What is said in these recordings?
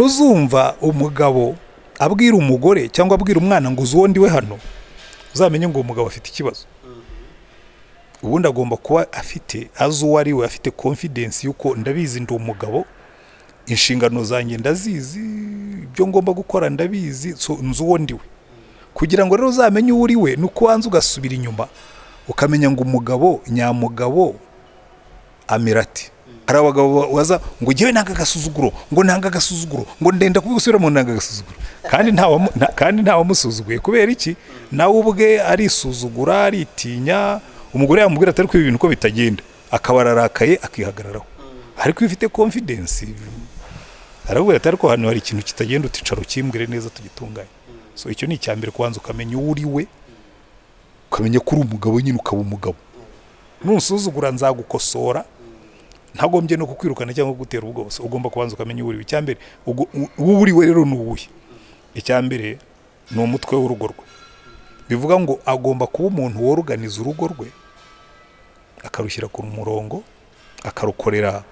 nuzumva umugabo abwira umugore cyangwa abwira umwana ngo uzi uwo ndiwe hano uzamenye ngo uwo mugabo afite ikibazo ubundi agomba kuba afite azi uwo ari we afite konfidensi y'uko ndabizi ndi umugabo inshingano zanjye ndazizi ibyo ngomba gukora ndabizi so nzi uwo ndiwe kugira ngo rero uzamenye uwo uri we ni uko wanza ugasubira inyuma ukamenya ngo umugabo nyamugabo amera ati hari abagabo baza ngo ngewe nanga agasuzuguro ngo nanga agasuzuguro ngo ndenda gusubira mu nanga agasuzuguro kandi nta wamu- nta- kandi ntawamusuzuguye kubera iki nawe ubwe arisuzugura aritinya umugore yamubwira atari kuba ibintu ko bitagenda akaba ararakaye akihagararaho ariko iyo ufite konfidensi arabwira ati ariko hano hari ikintu kitagenda uticaro ukimbwire neza tugitunganye so icyo ni icya mbere kubanza ukamenya uwo uri we ukamenya ko uri umugabo nyine ukaba umugabo nusuzugura nzagukosora ntagombye no kukwirukana cyangwa kugutera ubwoba So, ugomba kubanza ukamenya uwo uri we icya mbere ugo- u- uwo uri we rero ni uwuhe icya mbere ni umutwe w'urugo rwe bivuga ngo agomba kuba umuntu woruganiza urugo rwe akarushyira ku murongo akarukorera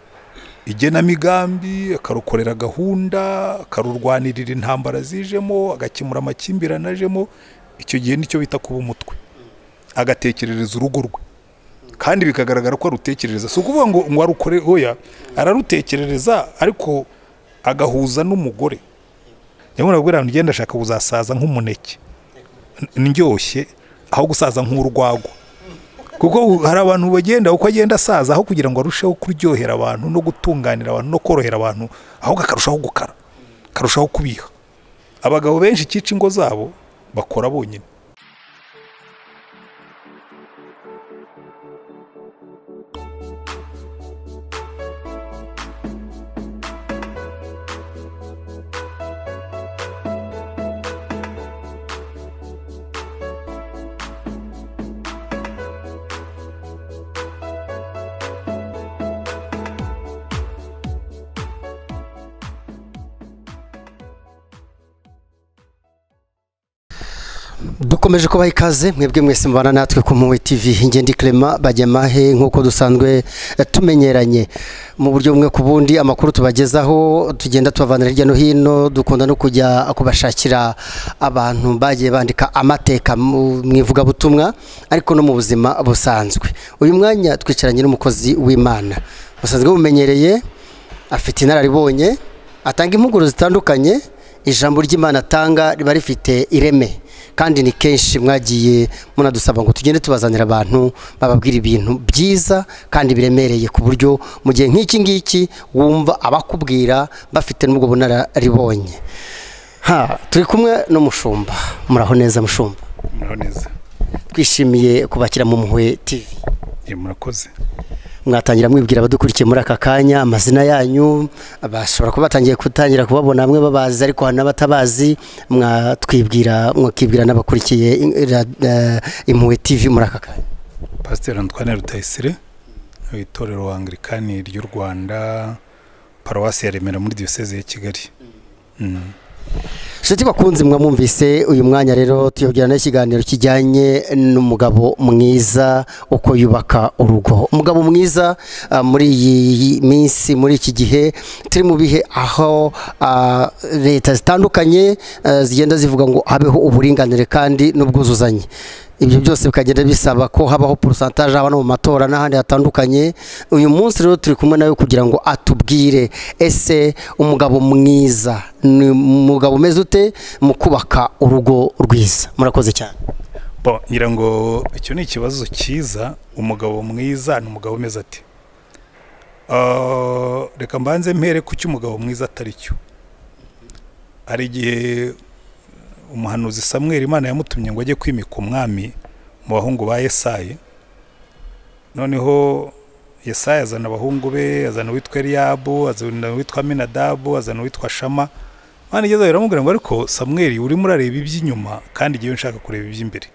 igenamigambi akarukorera gahunda akarurwanirira intambara zijemo agakemura amakimbirane ajemo icyo gihe nicyo bita kuba umutwe agatekerereza urugo rwe kandi bikagaragara ko arutekerereza si ukuvuga ngo ngo arukore oya ararutekerereza ariko agahuza n'umugore nyamara arabwira ngo ngenda ashaka kuzasaza nk'umuneke n- ndyoshye aho gusaza nk'urwagwa kuko hari abantu bagenda uko agenda asaza aho kugira ngo arusheho kuryohera abantu no gutunganira abantu no korohera abantu ahubwo akarushaho gukara akarushaho kubiha abagabo benshi icyica ingo zabo bakora bonyine dukomeje kubaha ikaze mwebwe mwese mubana natwe ku muwe tv ingendo ikirema bajyamahe nk'uko dusanzwe eh, tumenyeranye mu buryo bumwe ku bundi amakuru tubagezaho tugenda tubavanira hirya no hino dukunda no kujya kubashakira abantu bagiye bandika amateka mu mu ivugabutumwa ariko no mu buzima busanzwe uyu mwanya twicaranye n'umukozi w'imana musanzwe mumenyereye afite inararibonye atanga impuguro zitandukanye ijambo ry'imana atanga riba rifite ireme kandi ni kenshi mwagiye munadusaba ngo tugende tubazanira abantu bababwira ibintu byiza kandi biremereye ku buryo mu gihe nk'iki ngiki wumva abakubwira bafite n'ubwo bunararibonye ha turi kumwe n'umushumba muraho neza mushumba muraho neza twishimiye kubakira mu muhwe tv murakoze mwatangira mwibwira abadukurikiye muri aka kanya amazina yanyu bashobora kuba batangiye gutangira kubabona bamwe babazi ariko hari n'abatabazi mwatwibwira mwakibwira n'abakurikiye in- ra- eh, impuhwe tv muri aka kanya pasiteri antwane rutayisire itorero angirikani ry'u rwanda paruwasi ya remera muri diyoseze ya kigali Mm. nshuti bakunze mwamwumvise uyu mwanya rero tuyobwira n'ikiganiro kijyanye n'umugabo mwiza uko yubaka urugo umugabo mwiza ah, muri iyi minsi muri iki gihe turi mu bihe aho ah, leta zitandukanye eh, zigenda zivuga ngo habeho uburinganire kandi n'ubwuzuzanye ibyo byose bikagenda bisaba ko habaho porosantaje haba no mu matora n'ahandi hatandukanye uyu munsi rero turi kumwe nawe kugira ngo atubwire ese umugabo mwiza ni umugabo umeze ute mu kubaka urugo rwiza murakoze cyane Bo, ngira ngo icyo ni ikibazo cyiza umugabo mwiza ni umugabo umeze ati Ah, reka mbanze mpere ku cy'umugabo mwiza atari cyo hari igihe umuhanuzi samweri imana yamutumye ngo ajye kwimika umwami mu bahungu ba yesayi noneho yesayi azana abahungu be azana uwitwa eliyabu azana uwitwa minadabu azana uwitwa shama imana igeze biramubwira ngo ariko samweri urimo urareba iby'inyuma kandi ngewe nshaka kureba iby'imbere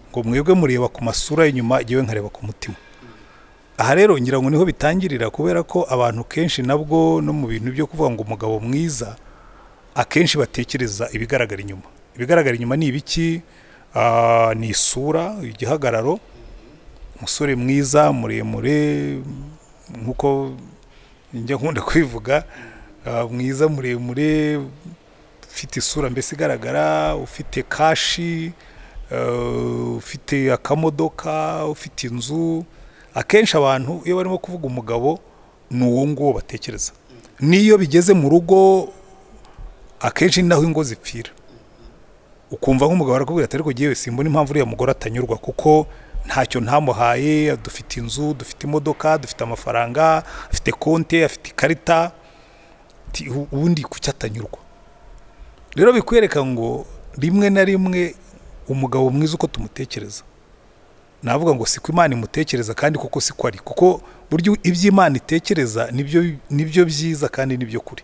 ngo mwebwe mureba ku masura y'inyuma ngewe nkareba ku mutima aha rero ngira ngo niho bitangirira kubera ko abantu kenshi nabwo no mu bintu byo kuvuga ngo umugabo mwiza akenshi batekereza ibigaragara inyuma ibigaragara inyuma ni ibiki Ah, ni isura igihagararo umusore mwiza muremure nk'uko njya nkunda kwivuga ah, mwiza muremure ufite isura mbese igaragara ufite kashi ah, ufite akamodoka ufite inzu akenshi abantu iyo barimo kuvuga umugabo ni uwo nguwo batekereza n'iyo bigeze mu rugo akenshi ni naho ingo zipfira ukumva nk'umugabo arakubwira ati ariko ngewe simbona impamvu uriya mugore atanyurwa kuko ntacyo ntamuhaye dufite inzu dufite imodoka dufite amafaranga afite konti afite ikarita ti- u- ubundi kuki atanyurwa rero bikwereka ngo rimwe na rimwe umugabo mwiza uko tumutekereza navuga ngo siko imana imutekereza kandi kuko siko ari kuko buryo ibyo imana itekereza nibyo nibyo byiza kandi nibyo kuri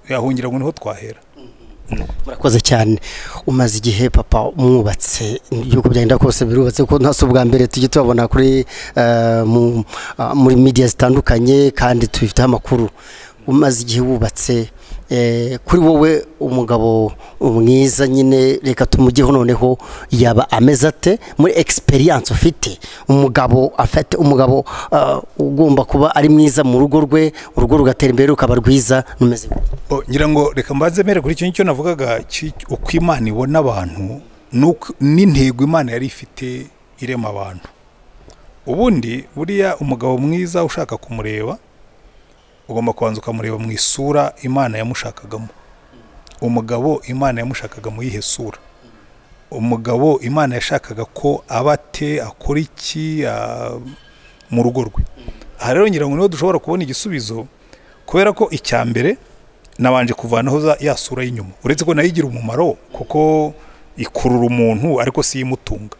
yahungira ngo niho twahera murakoze cyane umaze igihe papa umwubatse igihugu byagenda kose birubatse kuko ntasi ubwa mbere tujya tubabona kuri eh, mu- ah, muri media zitandukanye kandi tubifiteho amakuru umaze igihe wubatse eh, kuri wowe umugabo mwiza nyine reka tumugeho noneho yaba ameze ate muri experience ufite umugabo afite umugabo ah, ugomba kuba ari mwiza mu rugo rwe urugo rugatera imbere rukaba rwiza rumeze gute? O, ngira ngo reka mbanze mere kuri icyo ngicyo navugaga ki- uko imana ibona abantu n'uko- n'intego imana yari ifite irema abantu ubundi buriya umugabo mwiza ushaka kumureba ugomba kubanza ukamureba mu isura imana yamushakagamo umugabo imana yamushakaga mu yihe sura umugabo imana yashakaga ko aba ate akora iki a- mu rugo rwe aha rero ngira ngo niho dushobora kubona igisubizo kubera ko icya mbere nabanje kuvanaho za- ya sura y'inyuma uretse ko nayo igira umumaro kuko ikurura umuntu ariko si imutunga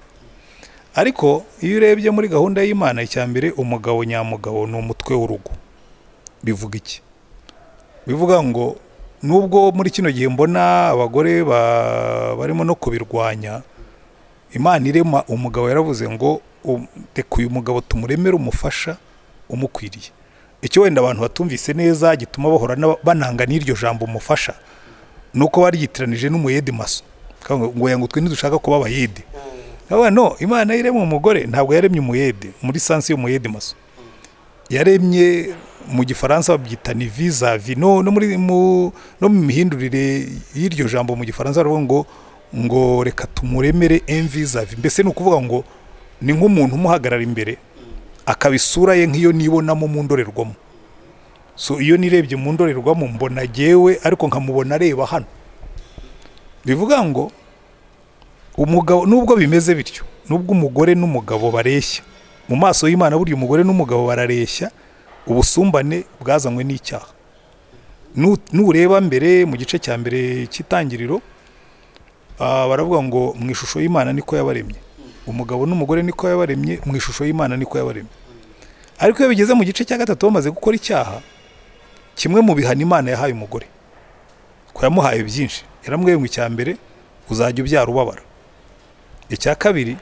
ariko iyo urebye muri gahunda y'imana icya mbere umugabo nyamugabo ni umutwe w'urugo bivuga iki bivuga ngo nubwo muri kino gihe mbona abagore ba- barimo no kubirwanya imana irema umugabo yaravuze ngo um- reka uyu mugabo tumuremere umufasha umukwiriye icyo wenda abantu batumvise neza gituma bahora n'aba- bananga n'iryo jambo umufasha ni uko baryitiranije n'umuyede maso ngo yanga twe ntidushaka kuba abayede Aba, no imana iremye umugore ntabwo yaremye umuyede muri sansi y'umuyede maso yaremye mu gifaransa babyita ni vizavi no no muri mu no mu mihindurire y'iryo jambo mu gifaransa baravuga ngo ngo reka tumuremere envizavi mbese ni ukuvuga ngo ni nk'umuntu umuhagarara imbere akaba isura ye nk'iyo nibonamo mu ndorerwamo so iyo nirebye mu ndorerwamo mbona jyewe ariko nkamubona areba hano bivuga ngo umugabo nubwo bimeze bityo nubwo umugore n'umugabo bareshya mu maso y'imana burya umugore n'umugabo barareshya ubusumbane bwazanywe n'icyaha Nu- nureba mbere mu gice cya mbere cy'itangiriro ah, baravuga ngo mu ishusho y'imana niko yabaremye umugabo n'umugore niko yabaremye mu ishusho y'imana niko yabaremye ariko iyo bigeze mu gice cya gatatu bamaze gukora icyaha kimwe mu bihano imana yahaye umugore ko yamuhaye byinshi yaramubwiye ngo icya mbere uzajya ubyara ubabara icya kabiri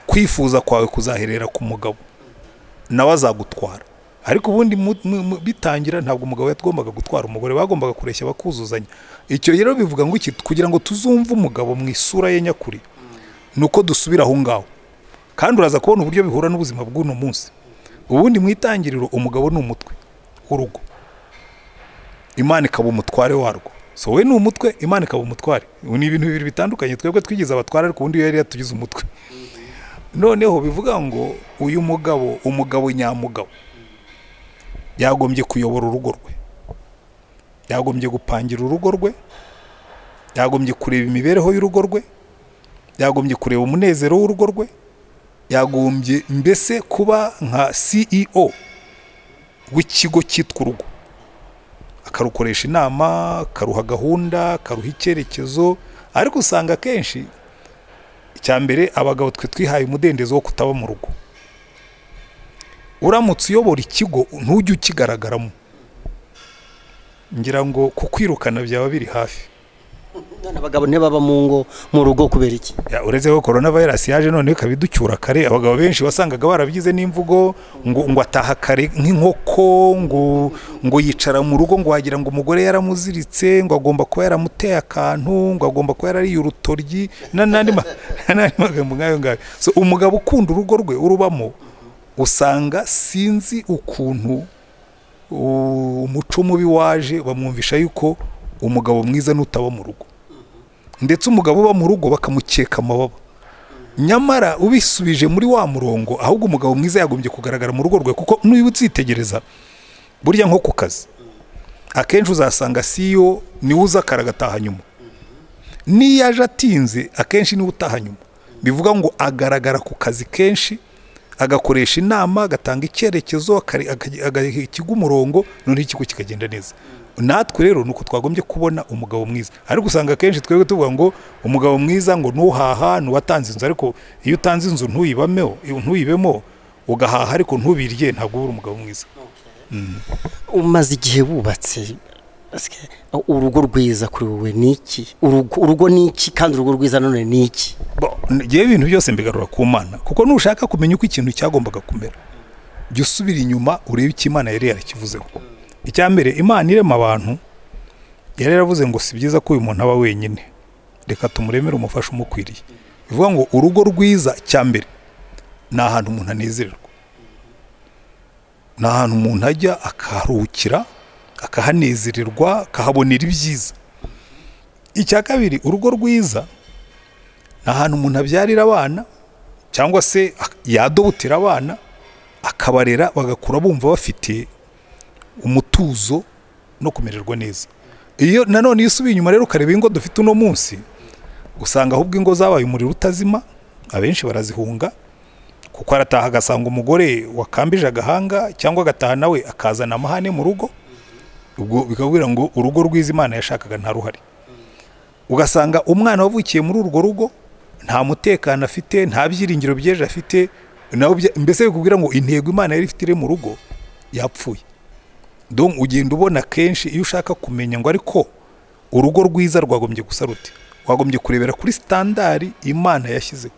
kwifuza kwawe kuzaherera ku mugabo nawe azagutwara ariko ubundi mu- mu- mu- bitangira ntabwo umugabo yatagombaga gutwara umugore bagombaga kureshya bakuzuzanya icyo rero bivuga ngo iki kugira ngo tuzumve umugabo mu isura ye nyakuri ni uko dusubira aho ngaho kandi uraza kubona uburyo bihura n'ubuzima bw'uno munsi ubundi mu itangiriro umugabo ni umutwe w'urugo imana ikaba umutware warwo so we ni umutwe imana ikaba umutware Ubu ni ibintu bibiri bitandukanye twebwe twigize abatware ariko ubundi yari yatugize umutwe noneho bivuga ngo uyu mugabo umugabo nyamugabo yagombye kuyobora urugo rwe yagombye gupangira urugo rwe yagombye kureba imibereho y'urugo rwe yagombye kureba umunezero w'urugo rwe yagombye mbese kuba nka ceo w'ikigo cyitwa urugo akarukoresha inama akaruha gahunda akaruha icyerekezo ariko usanga akenshi icya mbere abagabo twe twihaye umudendezo wo kutaba mu rugo uramutse uyobora ikigo ntujye ukigaragaramo ngira ngo kukwirukana byaba biri hafi none abagabo ntibaba mu ngo mu rugo kubera iki Ya, uretse ko korona vayirasi yaje noneho ikaba iducyura kare abagabo benshi wasangaga barabigize n'imvugo ngo ngo ataha kare nk'inkoko ngo ngo yicara mu rugo ngo wagira ngo umugore yaramuziritse ngo agomba kuba yaramuteye akantu ngo agomba kuba yarariye urutoryi na- n'andi ma- n'andi magambo nk'ayo ngayo so umugabo ukunda urugo rwe urubamo usanga sinzi ukuntu u- umuco mubi waje bamwumvisha yuko umugabo mwiza n'utaba mu rugo ndetse umugabo uba mu rugo bakamukeka amababa nyamara ubisubije muri wa murongo ahubwo umugabo mwiza yagombye kugaragara mu rugo rwe kuko n'uyu utsitegereza burya nko ku kazi akenshi uzasanga siyo niwe uza kare agataha nyuma n'iyo aje atinze akenshi niwe utaha nyuma bivuga ngo agaragara ku kazi kenshi agakoresha inama agatanga icyerekezo akari- akaj- agaha ikigo umurongo noneho ikigo kikagenda neza natwe rero ni uko twagombye kubona umugabo mwiza ariko usanga akenshi twebwe tuvuga ngo umugabo mwiza ngo ntuhaha ntuwatanze inzu ariko iyo utanze inzu ntuyibameho ntuyibemo ugahaha ariko ntubirye ntabwo uba uri umugabo mwiza umaze igihe wubatse ese urugo rwiza kuri wowe ni iki urugo urugo ni iki kandi urugo rwiza none ni iki Bo, ngewe ibintu byose mbigarura ku mana kuko nushaka kumenya uko ikintu cyagombaga kumera jya usubira inyuma urebe icyo imana yari yarakivuzeho icya mbere imana irema abantu yari yaravuze ngo si byiza ko uyu muntu aba wenyine reka tumuremere umufasha umukwiriye bivuga ngo urugo rwiza cya mbere ni ahantu umuntu anezererwa ni ahantu umuntu ajya akaharuhukira akahanezererwa akahabonera ibyiza icya kabiri urugo rwiza ni ahantu umuntu abyarira abana cyangwa se ak- yadobotera abana akabarera bagakura bumva bafite umutuzo no kumererwa neza iyo nanone iyo usubiye inyuma rero ukareba ingo dufite uno munsi usanga ahubwo ingo zabaye umuriro utazima abenshi barazihunga kuko arataha agasanga umugore wakambije agahanga cyangwa agataha nawe akazana amahane mu rugo ubwo bikabwira ngo urugo rwiza imana yashakaga nta ruhari ugasanga umwana wavukiye muri urwo rugo nta mutekano afite nta byiringiro by'ejo afite nawe bya- mbese bikubwira ngo intego imana yari ifite iri mu rugo yapfuye Donc, ugenda ubona kenshi iyo ushaka kumenya ngo ariko urugo rwiza rwagombye gusa rute wagombye kurebera kuri sitandari imana yashyizeho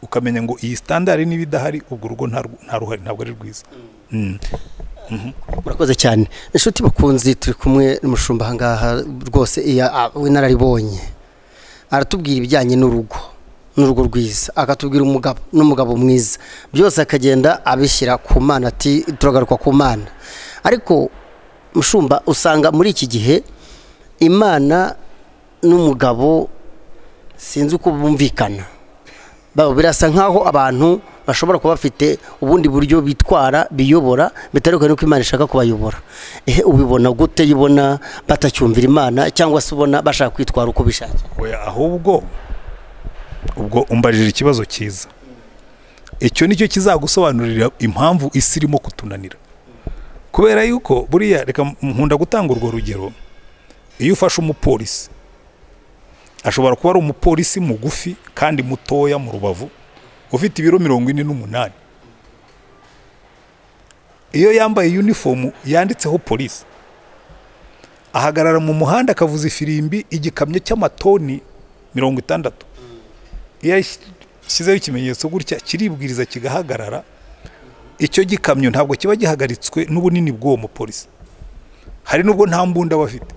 ukamenya ngo iyi sitandari niba idahari ubwo urugo nta rw- nta ruhari ntabwo ari rwiza Mm. urakoze cyane inshuti bakunzi turi kumwe n'umushumba aha ngaha rwose iya a- w'inararibonye aratubwira ibijyanye n'urugo n'urugo rwiza akatubwira umugabo n'umugabo mwiza byose akagenda abishyira ku mana ati turagaruka ku mana ariko mushumba usanga muri iki gihe imana n'umugabo sinzi uko bumvikana Ba- birasa nk'aho abantu bashobora kuba bafite ubundi buryo bitwara biyobora bitandukanye n'uko imana ishaka kubayobora ehe ubibona gute iyo ubona batacyumvira imana cyangwa se ubona bashaka kwitwara uko bishakiye Oya, ahubwo ubwo umbajije ikibazo cyiza icyo nicyo kizagusobanurira impamvu isi irimo kutunanira kubera yuko buriya reka nkunda gutanga urwo rugero iyo ufashe umupolisi ashobora kuba ari umupolisi mugufi kandi mutoya mu rubavu ufite ibiro mirongo ine n'umunani iyo yambaye yunifomu yanditseho polisi ahagarara mu muhanda akavuza ifirimbi igikamyo cy'amatoni mirongo itandatu iyo ashyizeho ikimenyetso gutya kiribwiriza kigahagarara icyo gikamyo ntabwo kiba gihagaritswe n'ubunini bw'uwo mupolisi hari n'ubwo nta mbunda aba afite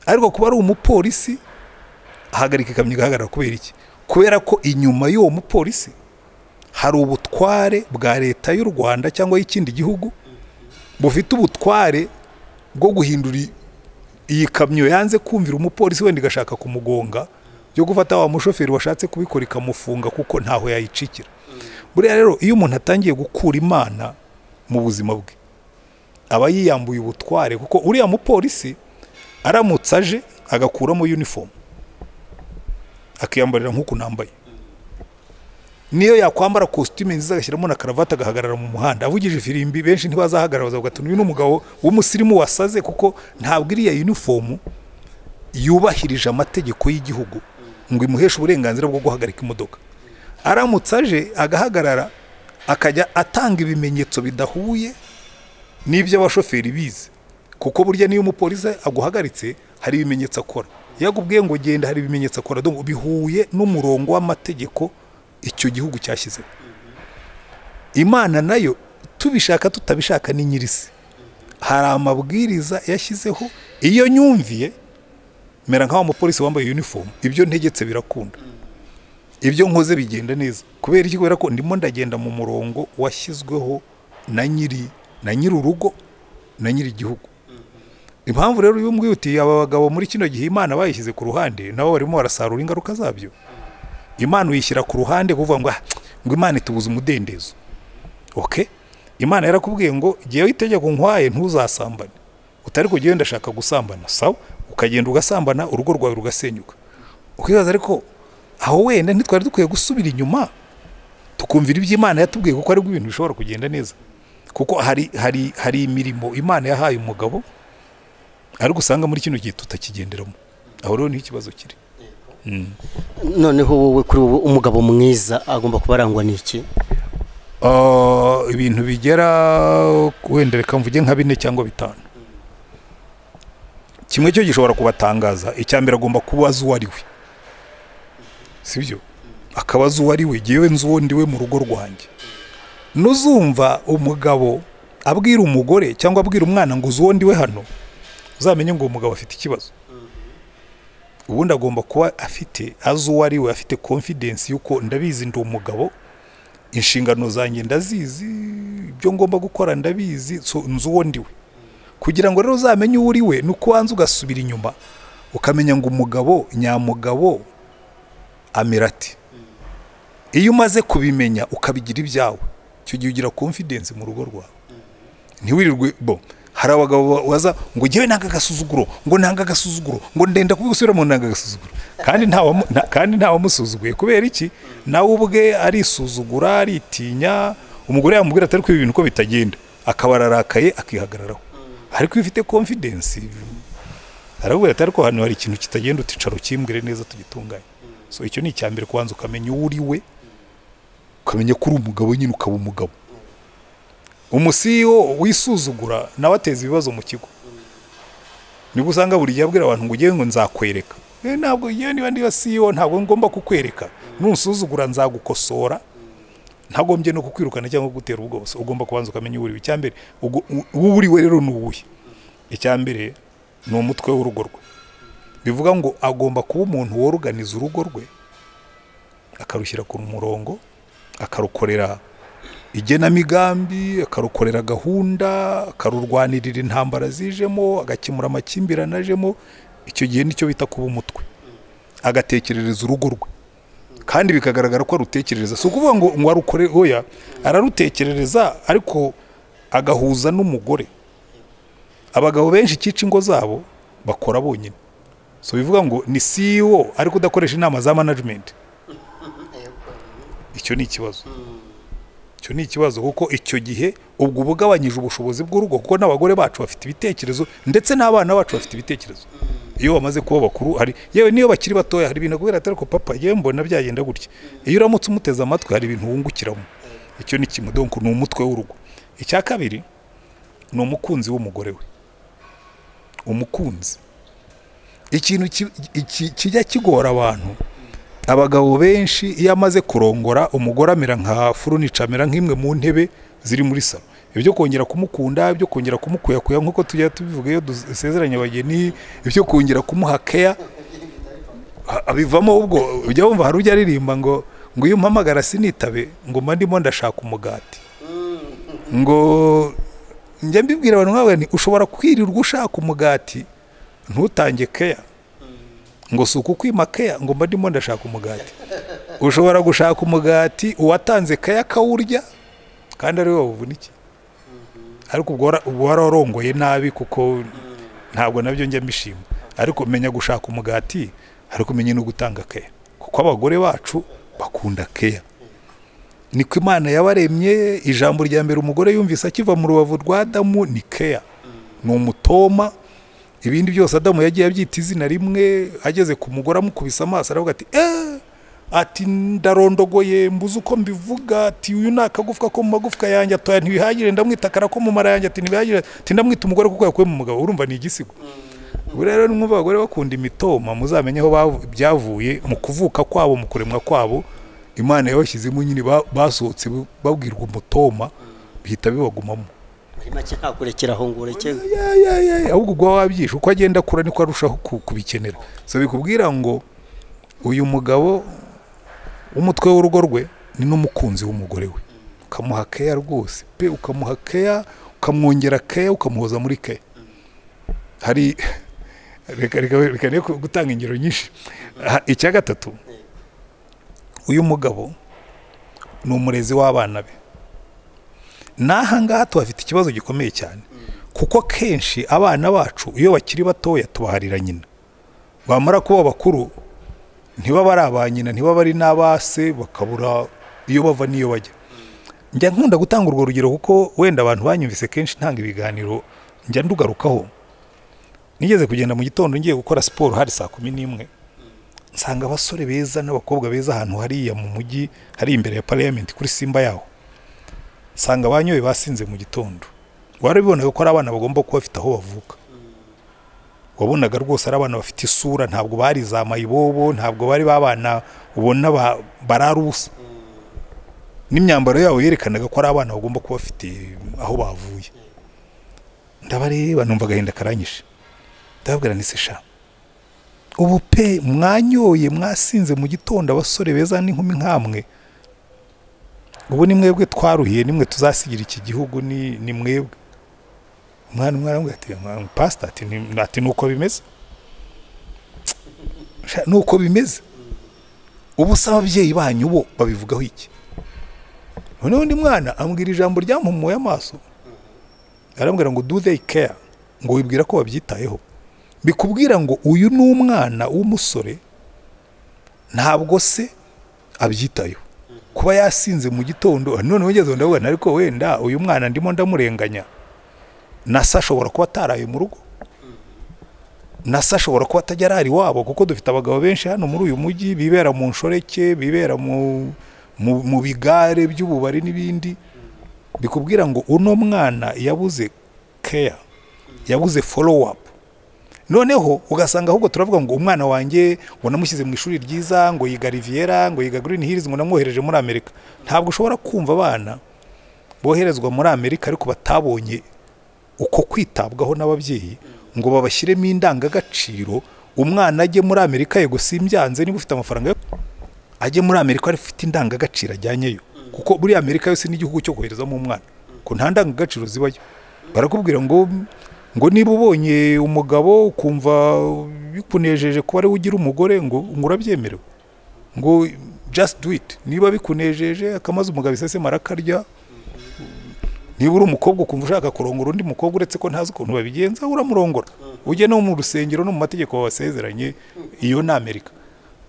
ariko kuba ari umupolisi ahagarika ikamyo igahagarara kubera iki kubera ko inyuma y'uwo mupolisi hari ubutware bwa leta y'u rwanda cyangwa y'ikindi gihugu bufite ubutware bwo guhindura i- iyi kamyo yanze kumvira umupolisi wenda igashaka kumugonga byo gufata wa mushoferi washatse kubikora ikamufunga kuko ntaho yayicikira buriya rero iyo umuntu atangiye gukura imana mu buzima bwe aba yiyambuye ubutware kuko uriya mupolisi aramutse aje agakuramo uniform akiyambarira nk'uku nambaye niyo yakwambara kositime nziza agashyiramo na karavati agahagarara mu muhanda avugije ifirimbi benshi ntibazahagarara bazavuga ati uyu ni umugabo w'umusirimu wasaze kuko ntabwo iriya yunifomu yubahirije amategeko y'igihugu ngo imuheshe uburenganzira bwo guhagarika imodoka aramutse aje agahagarara akajya atanga ibimenyetso bidahuye n'ibyo abashoferi bize kuko burya niyo umupolisi aguhagaritse hari ibimenyetso akora iyo akubwiye ngo genda hari ibimenyetso akora donc bihuye n'umurongo w'amategeko icyo gihugu cyashyizeho imana nayo tubishaka tutabishaka ni nyirisi hari amabwiriza yashyizeho iyo nyumviye mera nk'aho umupolisi wambaye uniform ibyo ntegetse birakunda ibyo nkoze bigenda neza kubera iki kubera ko ndimo ndagenda mu murongo washyizweho na nyiri na nyiri urugo na nyiri igihugu impamvu rero uyu nguyu uti aba bagabo muri kino gihe imana bayishyize ku ruhande nabo barimo barasarura ingaruka zabyo imana uyishyira ku ruhande kuvuga ngo "Ah, ngo imana itubuze umudendezo oke imana yarakubwiye ngo jyewe itegeko nkwaye ntuzasambane utari kujya wenda ashaka gusambana sawa ukagenda ugasambana urugo rwawe rugasenyuka ukibaza ariko aho wenda ntitwari dukwiye gusubira inyuma tukumvira ibyo imana yatubwiye kuko aribwo ibintu bishobora kugenda neza kuko hari hari hari imirimo imana yahaye umugabo ariko usanga muri kino gihe tutakigenderamo aho rero niho ikibazo kiri Mm. noneho wowe kuri wowe umugabo mwiza agomba kuba arangwa n'iki Ah, ibintu bigera wenda reka mvuge nka bine cyangwa bitanu kimwe cyo gishobora kubatangaza icya mbere agomba kuba azi uwo ari we sibyo akaba azi uwo ari we ngewe nzi uwo ndi we mu rugo rwanjye nuzumva umugabo abwira umugore cyangwa abwira umwana ngo uzi uwo ndi we hano uzamenye ngo uwo mugabo afite ikibazo ubundi agomba kuba afite azi uwo ari we afite konfidensi y'uko ndabizi ndi umugabo inshingano zanjye ndazizi ibyo ngomba gukora ndabizi so nzi uwo ndi we kugira ngo rero uzamenye uwo uri we ni uko wanza ugasubira inyuma ukamenya ngo umugabo nyamugabo amera ati iyo umaze kubimenya ukabigira ibyawe icyo gihe ugira confidence mu rugo rwawe ntiwirirwe bo hari abagabo ba- baza ngo ngewe nanga agasuzuguro ngo nanga agasuzuguro ngo ndenda kubi gusubira mu nanga agasuzuguro kandi nta wamu- nta- kandi nta wamusuzuguye kubera iki nawe ubwe arisuzugura aritinya umugore yamubwira atari kubi ibintu uko bitagenda akaba ararakaye akihagararaho ariko iyo ufite confidence arakubwira ati ariko hano hari ikintu kitagenda uticara ukimbwire neza tugitunganye so icyo ni icya mbere kubanza ukamenya uwo uri we ukamenya ko uri umugabo nyine ukaba umugabo umusiyo wisuzugura nawe ateza ibibazo mu kigo nibwo usanga buri gihe abwira abantu ngo ujye ngo nzakwereka Eh, ntabwo yewe niba ndiba siyo ntabwo ngomba kukwereka nusuzugura nzagukosora ntagombye no kukwirukana cyangwa kugutera ubwoba So, ugomba kubanza ukamenya uwo uri we icyambere uwo uri we rero ni uwuhe icyambere ni umutwe w'urugo rwe bivuga ngo agomba kuba umuntu woruganiza urugo rwe akarushyira ku murongo akarukorera igenamigambi akarukorera gahunda akarurwanirira intambara zijemo agakemura amakimbirane ajemo icyo gihe nicyo bita kuba umutwe agatekerereza urugo rwe kandi bikagaragara ko arutekerereza si ukuvuga ngo ngo arukore oya ararutekerereza ariko agahuza n'umugore abagabo benshi ikica ingo zabo bakora bonyine so bivuga ngo ni CEO ariko udakoresha inama za management icyo ni ikibazo icyo ni ikibazo kuko icyo gihe ubwo uba ugabanyije ubushobozi bw'urugo kuko n'abagore bacu bafite ibitekerezo ndetse n'abana bacu bafite ibitekerezo iyo bamaze kuba bakuru hari yewe niyo bakiri batoya hari ibintu kubera atari ko papa yewe mbona byagenda gutya iyo uramutse umuteze amatwi hari ibintu wungukiramo icyo ni kimwe donc ni umutwe w'urugo icya kabiri ni umukunzi w'umugore we umukunzi ikintu ki- iki- kijya kigora abantu abagabo benshi iyo amaze kurongora umugore amera nka furunica amera nk'imwe mu ntebe ziri muri salo ibyo kongera kumukunda ibyo kongera kumukuyakuya nk'uko tujya tubivuga iyo dusezeranye abageni ibyo kongera kumuha keya ha- bivamo ubwo ujya wumva hari ujya aririmba ngo ngo iyo umpamagara sinitabe ngo mba ndimo ndashaka umugati ngo njya mbibwira abantu nk'abo nti ushobora kwirirwa ushaka umugati ntutange keya ngo si ukukwima keya ngo mba ndimo ndashaka umugati ushobora gushaka umugati uwatanze keya akawurya kandi ari we wawuvunikiye ariko ubwo wara- uba wararongoye nabi kuko ntabwo nabyo njya mbishima ariko menya gushaka umugati ariko umenye no gutanga keya kuko abagore bacu bakunda keya niko imana yabaremye ijambo rya mbere umugore yumvise akiva mu rubavu rwa adamu ni keya ni umutoma ibindi byose adamu yagiye abyita izina rimwe ageze ku mugore amukubise amaso aravuga ati eee ati ndarondogoye mbuze uko mbivuga ati uyu ni akagufwa ko mu magufwa yanjye atoya ntibihagire ndamwita akara ko mu mara yanjye ati ntibihagire ati ndamwita umugore kuko yakuye mu mugabo urumva ni igisigo ubu rero nimwumva abagore bakunda imitoma muzamenye aho bavu- byavuye mu kuvuka kwabo mu kuremwa kwabo imana yabashyizemo nyine ba- basohotse babwirwa umutoma bihita bibagumamo muri make ntakurekera aho ngo ureke ya ya ya ya ahubwo ubwo wabyishe uko agenda akura niko arushaho ku- kubikenera so bikubwira ngo uyu mugabo umutwe w'urugo rwe ni n'umukunzi w'umugore we ukamuha keya rwose pe ukamuha keya ukamwongera keya ukamuhoza muri keya hari reka reka reka reka gutanga ingero nyinshi Ha- icya gatatu uyu mugabo ni umurezi w'abana be n'aha ngaha tuhafite ikibazo gikomeye cyane kuko kenshi abana bacu iyo bakiri batoya tubaharira nyina bamara kuba bakuru ntibaba ari aba nyina ntibaba ari n'aba se bakabura iyo bava n'iyo bajya njya nkunda gutanga urwo rugero kuko wenda abantu banyumvise kenshi ntanga ibiganiro njya ndugarukaho nigeze kugenda mu gitondo ngiye gukora siporo hari saa kumi n'imwe nsanga abasore beza n'abakobwa beza ahantu hariya mu mujyi hari imbere ya pariyamenti kuri simba yaho nsanga banyoye basinze mu gitondo warabibonaga ko ari abana bagomba kuba bafite aho bavuka wabonaga rwose ari abana bafite isura ntabwo bari za mayibobo ntabwo bari babana ubona ba- barara ubusa n'imyambaro yabo yerekanaga ko ari abana bagomba kuba bafite aho bavuye ndabareba numva agahinda karanyishe ndababwira ni se sha ubu pe mwanyoye mwasinze mu gitondo abasore beza n'inkumi nk'amwe ubu ni mwebwe twaruhiye nimwe tuzasigira iki gihugu ni ni mwebwe umwana umwana aramubwira ati "Mwa- pasita ati ni ati ni uko bimeze Sha, ni uko bimeze ubu se ababyeyi banyu bo babivugaho iki noneho undi mwana ambwira ijambo ryampumuye amaso arambwira ngo do they care ngo wibwira ko babyitayeho bikubwira ngo uyu ni umwana w'umusore ntabwo se abyitayeho kuba yasinze mu gitondo none wigeze ndabona ariko wenda uyu mwana ndimo ndamurenganya na se ashobora kuba ataraye mu rugo na se ashobora kuba atajya arara iwabo kuko dufite abagabo benshi hano muri uyu mujyi bibera mu nshoreke bibera mu mu- mu bigare by'ububari n'ibindi bikubwira ngo uno mwana yabuze keya yabuze folowu apu noneho ugasanga ahubwo turavuga ngo umwana wanjye ngo namushyize mu ishuri ryiza ngo yiga riviera ngo yiga green hills ngo namwohereje muri amerika ntabwo ushobora kumva abana boherezwa muri amerika ariko batabonye uko kwitabwaho n'ababyeyi ngo babashyiremo indangagaciro umwana ajye muri amerika yego simbyanze niba ufite amafaranga yo ajye muri amerika ari ufite indangagaciro ajyanyeyo kuko muri amerika yose n'igihugu cyo koherezamo umwana ko nta ndangagaciro zibayo barakubwira ngo ngo niba ubonye umugabo ukumva bikunejeje kuba ariwe ugira umugore ngo ngo urabyemerewe ngo just do it niba bikunejeje akamaze umugabo isesema arakarya niba uri umukobwa ukumva ushaka kurongora undi mukobwa uretse ko ntazi ukuntu babigenza uramurongora ujye no mu rusengero no mu mategeko babasezeranye iyo ni amerika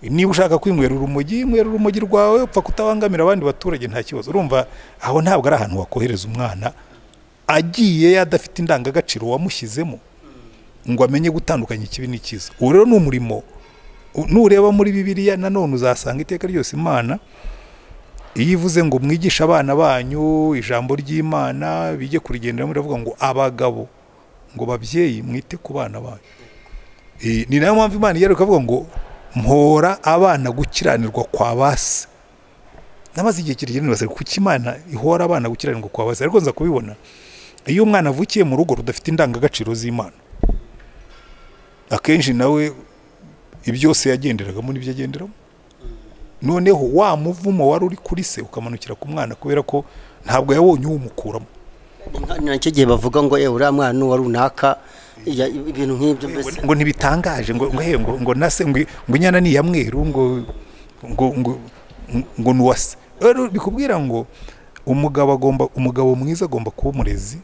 niba ushaka kwinywera urumogi inywera urumogi rwawe upfa kutabangamira abandi baturage nta kibazo urumva aho ntabwo ari ahantu wakohereza umwana agiye adafite indangagaciro wamushyizemo ngo amenye gutandukanya ikibi n'ikiza uwo rero ni umurimo U- nureba muri bibiliya nanone uzasanga iteka ryose imana iyo ivuze ngo mwigishe abana banyu ijambo ry'imana bijye kurigenderamo iravuga ngo abagabo ngo babyeyi mwite ku bana banyu Eh, ni nayo mpamvu imana igeruka avuga ngo mpora abana gukiranirwa kwa base namaze igihe kirekire nibaza kuki imana ihora abana gukiranirwa kwa base ariko nza kubibona iyo umwana avukiye mu rugo rudafite indangagaciro z'imana akenshi nawe ibyose yagenderagamo nibyo agenderamo noneho wa muvumo wari uri kuri se ukamanukira ku mwana kubera ko ntabwo yabonye uwumukuramo Ni nka- ni nacyo gihe bavuga ngo ewe uriya mwana ni uwa runaka ya- ibintu nk'ibyo mbese ngo ntibitangaje ngo ngo he ngo ngo nase ngo ngo inyana ni iya mweru ngo ngo ngo ngo ni uwase rero bikubwira ngo umugabo agomba umugabo mwiza agomba kuba umurezi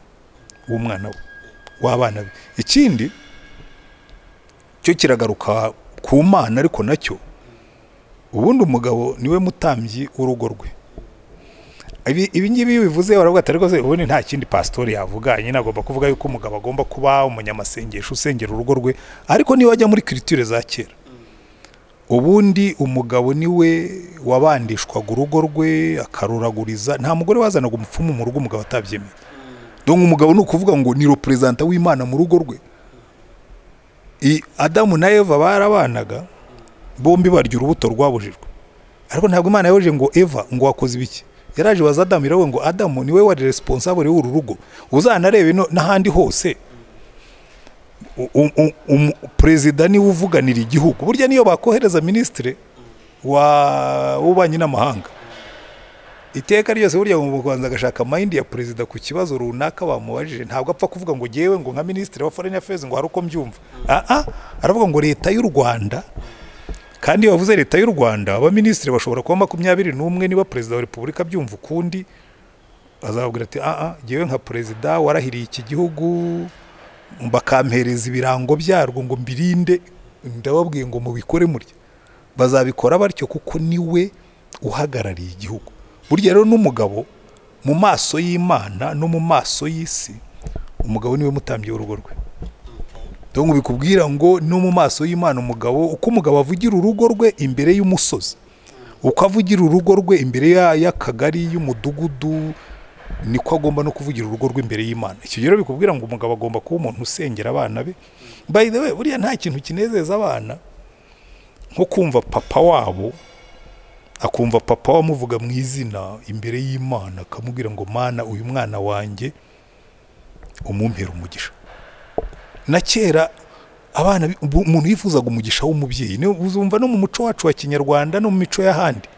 w'umwana we w'abana be ikindi cyo kiragaruka ku mana ariko nacyo ubundi umugabo niwe mutambyi w'urugo rwe Ibi- ibi ngibi iyo bivuze baravuga ati ariko se ubundi nta kindi pasitori yavuga nyine agomba kuvuga yuko umugabo agomba kuba umunyamasengesho usengera urugo rwe ariko niba ajya muri kiritire za kera ubundi umugabo niwe wabandishwaga urugo rwe akaruraguriza nta mugore wazanaga umupfumu mu rugo umugabo atabyemeye donc umugabo ni ukuvuga ngo ni reperezanta w'imana mu rugo rwe I- adamu na eva barabanaga bombi barya urubuto rwabujijwe ariko ntabwo imana yaje ngo eva ngo wakoze ibiki yaraje baza adamu iravuga ngo adamu niwe wari responsable w'uru rugo uzanarebe no- n'ahandi hose U- u- u- umu- perezida niwe uvuganira igihugu burya niyo bakohereza minisitiri wa w'ububanyi n'amahanga iteka ryose burya mu rwanda agashaka mayindi ya perezida ku kibazo runaka bamubajije ntabwo apfa kuvuga ngo ngewe ngo nka minisitiri wa foreign affairs ngo hari uko mbyumva aha aravuga ngo leta y'u rwanda kandi iyo bavuze leta y'u rwanda abaminisitiri bashobora kuba makumyabiri n'umwe niba perezida wa repubulika abyumva ukundi azababwira ati aha ngewe nka perezida warahiriye iki gihugu bakampereza ibirango byarwo ngo mbirinde ndababwiye ngo mubikore murya bazabikora batyo kuko niwe uhagarariye igihugu burya rero n'umugabo mu maso y'imana no mu maso y'isi umugabo niwe mutambye w'urugo rwe dore bikubwira ngo no mu maso y'imana umugabo uko umugabo avugira urugo rwe imbere y'umusozi uko avugira urugo rwe imbere y'akagari y'umudugudu niko agomba no kuvugira urugo rwe imbere y'imana icyo rero bikubwira ngo umugabo agomba kuba umuntu usengera abana be by the way buriya nta kintu kinezeza abana nko kumva papa wabo akumva papa wamuvuga mu izina imbere y'imana akamubwira ngo mana uyu mwana wanjye umumpera umugisha na kera abana umuntu yifuzaga umugisha w'umubyeyi uzumva no mu muco wacu wa kinyarwanda no mu mico y'ahandi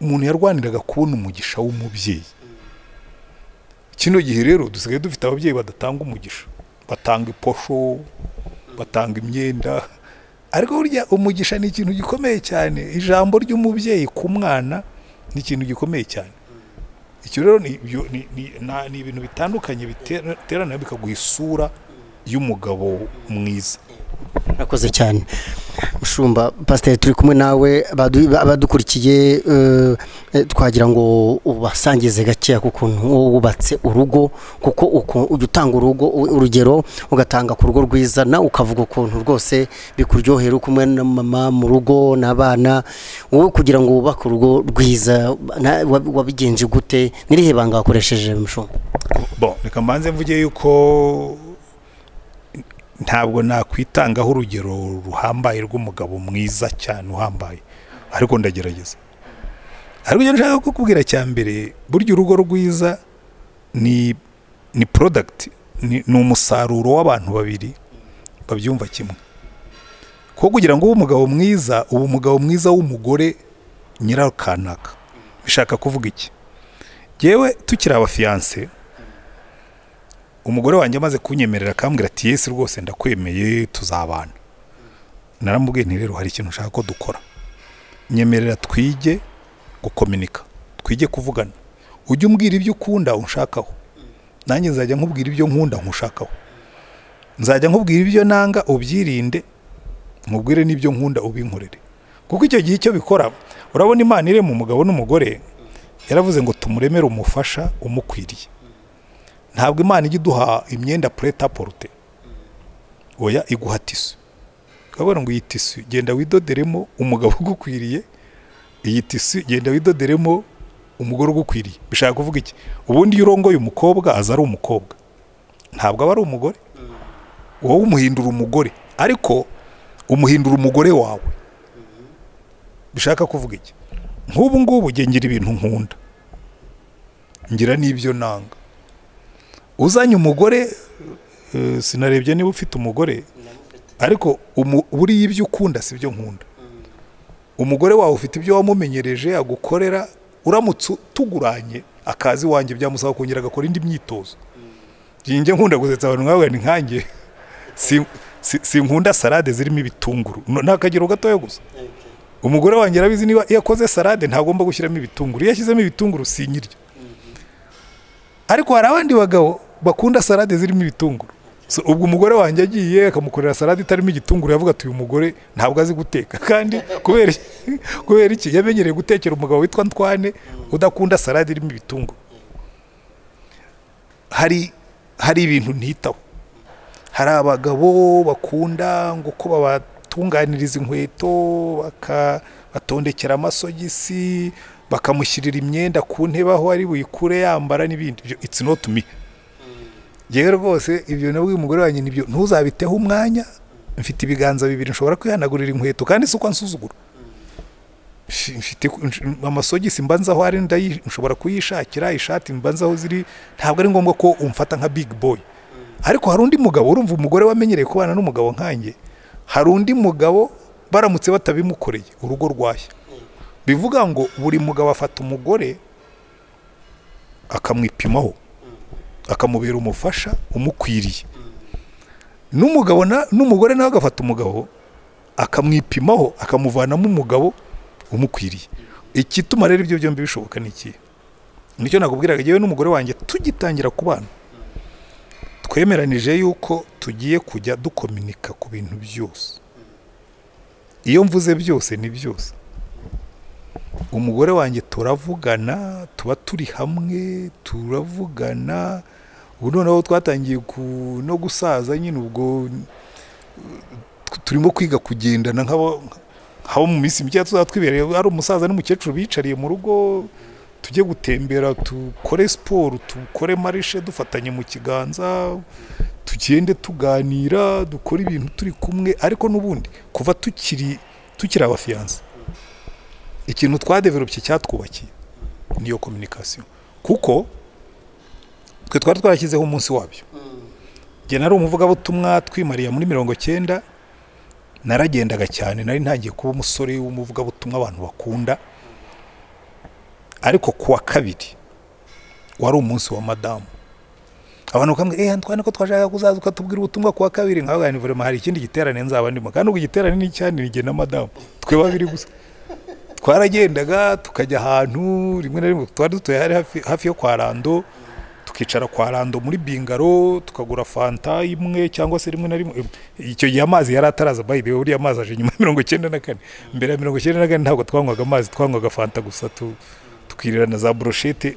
umuntu yarwaniraga kubona umugisha w'umubyeyi kino gihe rero dusigaye dufite ababyeyi badatanga umugisha batanga iposho batanga imyenda ariko burya umugisha ni ikintu gikomeye cyane ijambo ry'umubyeyi ku mwana ni ikintu gikomeye cyane icyo rero ni ibintu bitandukanye biterana bikaguha isura y'umugabo mwiza murakoze cyane mushumba pasiteri turi kumwe nawe abadukurikiye twagira ngo ubasangize gakeya ku kuntu wubatse urugo kuko ujya utanga urugo urugero ugatanga ku rugo rwiza nawe ukavuga ukuntu rwose bikuryohera uri kumwe na mama mu rugo n'abana wowe kugira ngo wubake urugo rwiza wabigenje gute n'irihe banga wakoresheje mushumba bo reka mbanze mvuge yuko ntabwo nakwitangaho urugero ruhambaye rw'umugabo mwiza cyane uhambaye ariko ndagerageza ariko ugenda ushaka kukubwira cya mbere burya urugo rwiza ni ni porodagiti ni umusaruro w'abantu babiri babyumva kimwe kuko kugira ngo ube umugabo mwiza uba umugabo mwiza w'umugore nyirakanaka bishaka kuvuga iki yewe tukiri abafiyanse umugore wanjye amaze kunyemerera akambwira ati yesi rwose ndakwemeye tuzabana naramubwiye nti rero hari ikintu ushaka ko dukora nyemerera twige gukominika twige kuvugana ujye umbwira ibyo ukunda unshakaho nanjye nzajya nkubwira ibyo nkunda nkushakaho nzajya nkubwira ibyo nanga ubyirinde nkubwire n'ibyo nkunda ubinkorere kuko icyo gihe icyo bikora urabona imana irema umugabo n'umugore yaravuze ngo tumuremere umufasha umukwiriye ntabwo imana ijya iduha imyenda pureta porute oya iguha tisu ukabona ngo iyi tisu genda widoderemo umugabo ugukwiriye iyi tisu genda widoderemo umugore ugukwiriye bishaka kuvuga iki ubundi iyo urongoye umukobwa aza ari umukobwa ntabwo aba ari umugore wowe umuhindura umugore ariko umuhindura umugore wawe bishaka kuvuga iki nk'ubu ngubu ngira ibintu nkunda ngira n'ibyo nanga uzanye umugore sinarebye niba ufite umugore ariko buriya ibyo ukunda si byo nkunda umugore wawe ufite ibyo wamumenyereje agukorera uramutse utuguranye akazi iwanjye byamusaba kongera agakora indi myitozo njye nkunda gusetsa abantu nk'aho ni nkange sinkunda salade zirimo ibitunguru ni akagero gatoya gusa umugore wanjye arabizi niba iyo akoze salade ntagomba gushyiramo ibitunguru iyo ashyizemo ibitunguru sinyirya ariko hari abandi bagabo bakunda salade zirimo ibitunguru ubwo umugore wanjye agiye akamukorera salade itarimo igitunguru yavuga ati uyu mugore ntabwo azi guteka kandi kubera iki yamenyereye gutekera umugabo witwa ntwane udakunda salade irimo ibitunguru hari hari ibintu ntitaho hari abagabo bakunda ngo uko babatunganiriza inkweto batondekera amasogisi bakamushyirira imyenda ku ntebe aho ari buyikure yambara n'ibindi it's not me yewe rwose ibyo nabwo uyu mugore wanjye nibyo ntuzabiteho umwanya mfite ibiganza bibiri nshobora kwihanagurira inkweto kandi si uko ansuzugura mfite amasogisi mbanza aho ari nshobora kuyishakira ishati mbanza aho ziri ntabwo ari ngombwa ko umfata nka big boy ariko hari undi mugabo urumva umugore wamenyereye kubana n'umugabo nkanjye hari undi mugabo baramutse batabimukoreye urugo rwashya bivuga ngo buri mugabo afata umugore akamwipimaho akamubera umufasha umukwiriye n'umugabo na- n'umugore nawe agafata umugabo akamwipimaho akamuvanamo umugabo umukwiriye ikituma rero ibyo byombi bishoboka ni ikihe nicyo nakubwiraga yewe n'umugore wanjye tugitangira kubana twemeranije yuko tugiye kujya dukominika ku bintu byose iyo mvuze byose ni byose umugore wanjye turavugana tuba turi hamwe turavugana ubu noneho twatangiye ku- no gusaza nyine ubwo uh, turimo kwiga kugendana nk'abo nk'abo mu minsi mike tuzaba twibereye ari umusaza n'umukecuru bicariye mu rugo tujye gutembera dukore siporo dukore marishe dufatanye mu kiganza tugende tuganira dukore ibintu turi kumwe ariko n'ubundi kuva tukiri tukiri abafiyanse ikintu twadevelopye cyatwubakiye niyo kominikasiyo kuko twe twari twarashyizeho umunsi wabyo njye nari umuvugabutumwa twimariye muri mirongo cyenda naragendaga cyane nari ntangiye kuba umusore w'umuvugabutumwa abantu bakunda ariko ku wa kabiri wari umunsi wa madamu abantu bakambwira eee ntwane ko twashaka kuzaza ukatubwira ubutumwa ku wa kabiri nkabaga ni vraiment hari ikindi giterane nzaba ndimo kandi ubwo igiterane ni icyane ni jye na madamu twe babiri gusa twaragendaga tukajya ahantu rimwe na rimwe twari dutuye hari hafi, hafi yo kwa rando tukicara kwa rando muri bingaro tukagura fanta imwe cyangwa se rimwe na rimwe icyo gihe amazi yari ataraza by the way buriya amazi aje nyuma ya mirongo icyenda na kane mbere ya mirongo icyenda na kane ntabwo twanywaga amazi twanywaga fanta gusa tu, tukirira na za broshete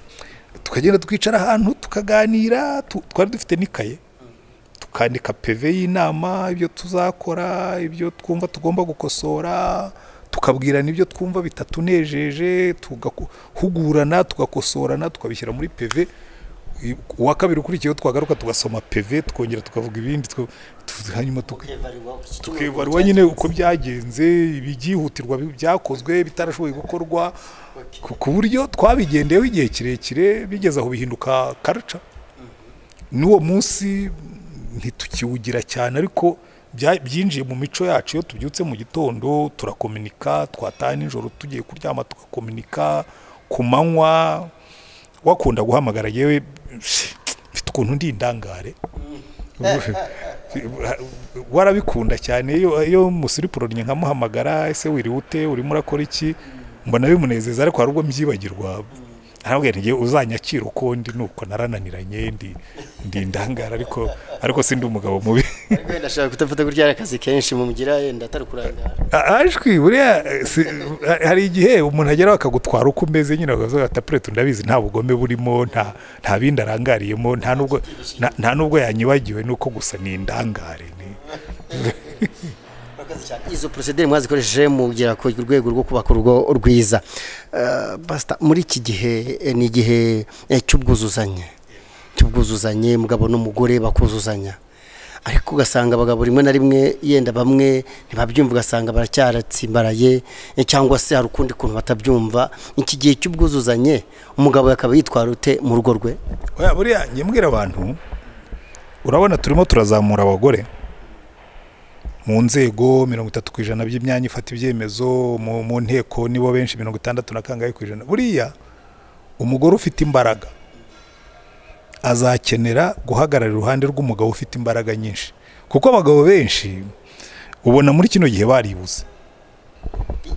tukagenda twicara ahantu tukaganira tu, twari dufite n'ikaye tukandika peve y'inama ibyo tuzakora ibyo twumva tugomba gukosora tukabwirana ibyo twumva bitatunejeje tugahugurana tugakosorana tukabishyira muri peve I- uwa kabiri ukurikiyeho twagaruka tugasoma peve twongera tukavuga ibindi two- tu- hanyuma tuka tukibaruwa nyine uko byagenze ibyihutirwa bi- byakozwe bitarashoboye gukorwa ku- ku buryo twabigendeyeho igihe kirekire bigeze aho bihinduka karuca n'uwo munsi ntitukiwugira cyane ariko bya- byinjiye mu mico yacu iyo tubyutse mu gitondo turakominika twataha nijoro tugiye kuryama tugakominika ku manywa wakunda guhamagara yewe mfite ukuntu ndi indangare warabikunda cyane iyo iyo musiripurorinye nkamuhamagara ese wiriwe ute urimo urakora iki mbona bimunezeza ariko hari ubwo mbyibagirwa ntabwo ntigiye uzanyakira uko ndi nuko narananiranye ndi ndi indangara ariko ariko sindi umugabo mubi ariko wenda ashaka kutafata gutya akazi kenshi mugira yenda atari kurangara A- ajwi buriya si- ha- hari igihe umuntu ageraho akagutwara uko umeze nyine akavuga ati apurete ndabizi nta bugome burimo nta nta bindi arangariyemo nta nubwo nta- nta nubwo yanyibagiwe nuko gusa ni indangare ni izo porosedere mwazikoresheje mugera ku rwego rwo kubaka urugo rwiza Eh, Pastor, muri iki gihe eh, ni igihe eh, cy'ubwuzuzanye cy'ubwuzuzanye mugabo n'umugore bakuzuzanya ariko ugasanga abagabo rimwe na rimwe yenda bamwe ntibabyumva ugasanga baracyaratsimbaraye eh, cyangwa se hari ukundi kuntu batabyumva iki gihe cy'ubwuzuzanye umugabo akaba yitwara ute mu rugo rwe Oya, buriya njye mbwira abantu urabona turimo turazamura abagore mu nzego mirongo itatu ku ijana by'imyanya ifata ibyemezo mu, mu nteko nibo benshi mirongo itandatu na kangahe ku ijana buriya umugore ufite imbaraga azakenera guhagarara iruhande rw'umugabo ufite imbaraga nyinshi kuko abagabo benshi ubona muri kino gihe baribuze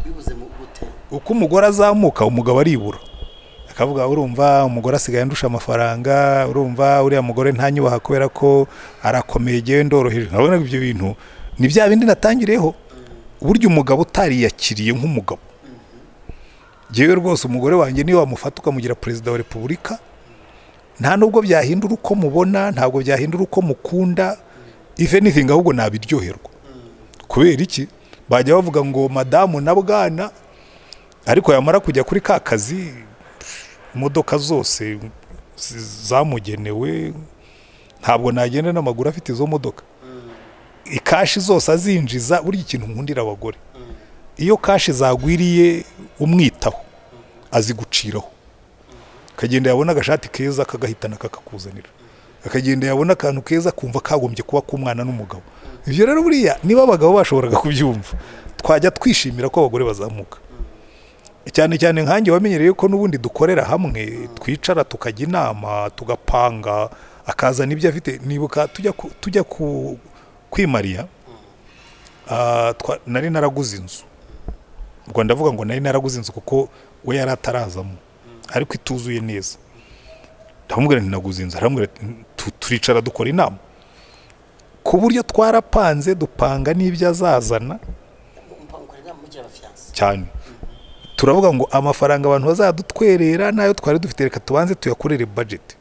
bibuze mu gute uko umugore azamuka umugabo aribura akavuga urumva umugore asigaye andusha amafaranga urumva uriya mugore ntanyubaha kubera ko arakomeye igihe ndoroheje urabona ko ibyo bintu ni bya bindi natangireho burya umugabo utariyakiriye nk'umugabo yewe rwose umugore wanjye niyo wamufata ukamugira perezida wa repubulika nta nubwo byahindura uko mubona ntabwo byahindura uko mukunda ife anything ahubwo nabiryoherwa kubera iki bajya bavuga ngo madamu na bwana ariko yamara kujya kuri ka kazi imodoka zose zi- zamugenewe ntabwo nagenda n'amaguru afite izo modoka ikashi zose azinjiza buriya ikintu nkundira abagore iyo kashi zagwiriye umwitaho aziguciraho akagenda yabona agashati keza akagahitana kakakuzanira akagenda yabona akantu keza kumva kagombye kuba k'umwana n'umugabo ibyo rero buriya niba abagabo bashoboraga kubyumva twajya twishimira ko abagore bazamuka cyane cyane nkanjye wamenyereye ko n'ubundi dukorera hamwe twicara tukajya inama tugapanga akazana ibyo afite nibuka tujya ku- tujya ku kwimariya ah, twa- nari naraguze inzu ubwo ndavuga ngo nari naraguze inzu kuko we yari atarazamo ariko ituzuye neza ndamubwira nti naguze inzu aramubwira ati "Tu- turicara dukora inama ku buryo twarapanze dupanga n'ibyo azazana cyane turavuga ngo amafaranga abantu bazadutwerera n'ayo twari dufite reka tubanze tuyakorere budget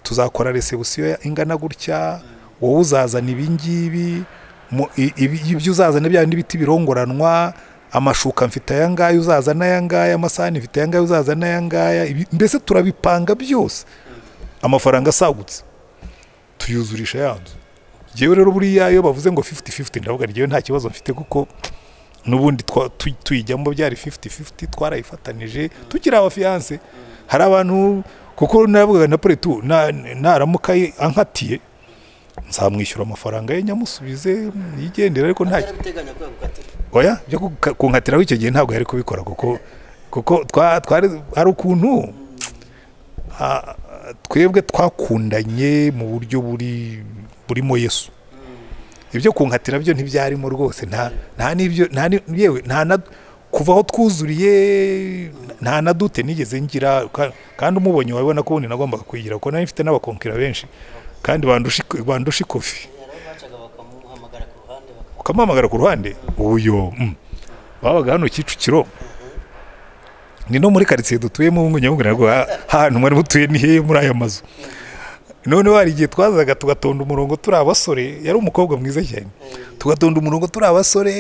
tuzakora resebusiyo ingana gutya wowe uzazana ibingibi mu- i- ibi- ibyo uzazana byawe n'ibiti birongoranwa amashuka mfite aya ngaya uzazana aya ngaya amasahani mfite aya ngaya uzazana aya ngaya ibi- mbese turabipanga byose amafaranga asagutse tuyuzurisha ya nzu yewe rero buriya iyo bavuze ngo 50-50 ndavuga ryewe nta kibazo mfite kuko n'ubundi twa- tu- tuyijyamo byari 50-50 twarayifatanije tukiri abafiyanse hari abantu kuko naravugaga na pretu na- naramuka ye- ankatiye nzamwishyura amafaranga ye nyamusubize yigendera ariko nta oya byo kuka- kunkatiraho icyo gihe ntabwo yari kubikora kuko kuko twa- twari hari ukuntu ah, twebwe twakundanye mu buryo buri burimo yesu ibyo kunkatira byo ntibyarimo rwose nta nta n'ibyo nta ni- yewe nta na kuva aho twuzuriye nta na dute nigeze ngira ka- kandi umubonye wabibona ko ubundi nagombaga kuyigira kuko nari mfite n'abakonkera benshi kandi bandusha iko- bandusha ikofi ukamuhamagara ku ruhande uyo mm. babaga hano kicukiro ni no muri karitsiye dutuyemo ubu nyamubwira ngo "Ah, ahantu mwari mutuye ni hehe muri aya mazu none hari igihe twazaga tugatonda umurongo turi abasore yari umukobwa mwiza cyane tugatonda umurongo turi abasore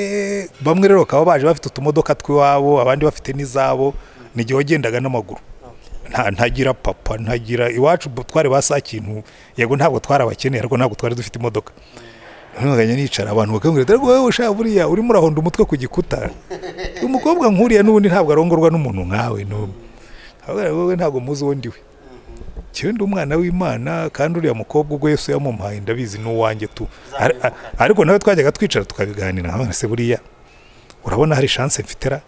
bamwe rero bakaba baje bafite utumodoka tw'iwabo abandi bafite n'izabo ni igihe wagendaga n'amaguru nta ntagira papa ntagira iwacu bo twari ba saa kintu yego ntabwo twari abakeneye ariko ntabwo twari dufite imodoka noneho nkajya nicara abantu bakambwira ati ariko wowe ushaka buriya urimo urahonda umutwe ku gikuta umukobwa nkuriya n'ubundi ntabwo arongorwa n'umuntu nkawe n'umwe Ababwira ngo wowe ntabwo muzi uwo ndiwe njyewe ndi umwana w'imana kandi uriya mukobwa ubwo yesu yamumpaye ndabizi ni uwanjye tu Ar- ar- ariko nawe twajyaga twicara tukabiganira nkawe se buriya urabona hari chance mfitera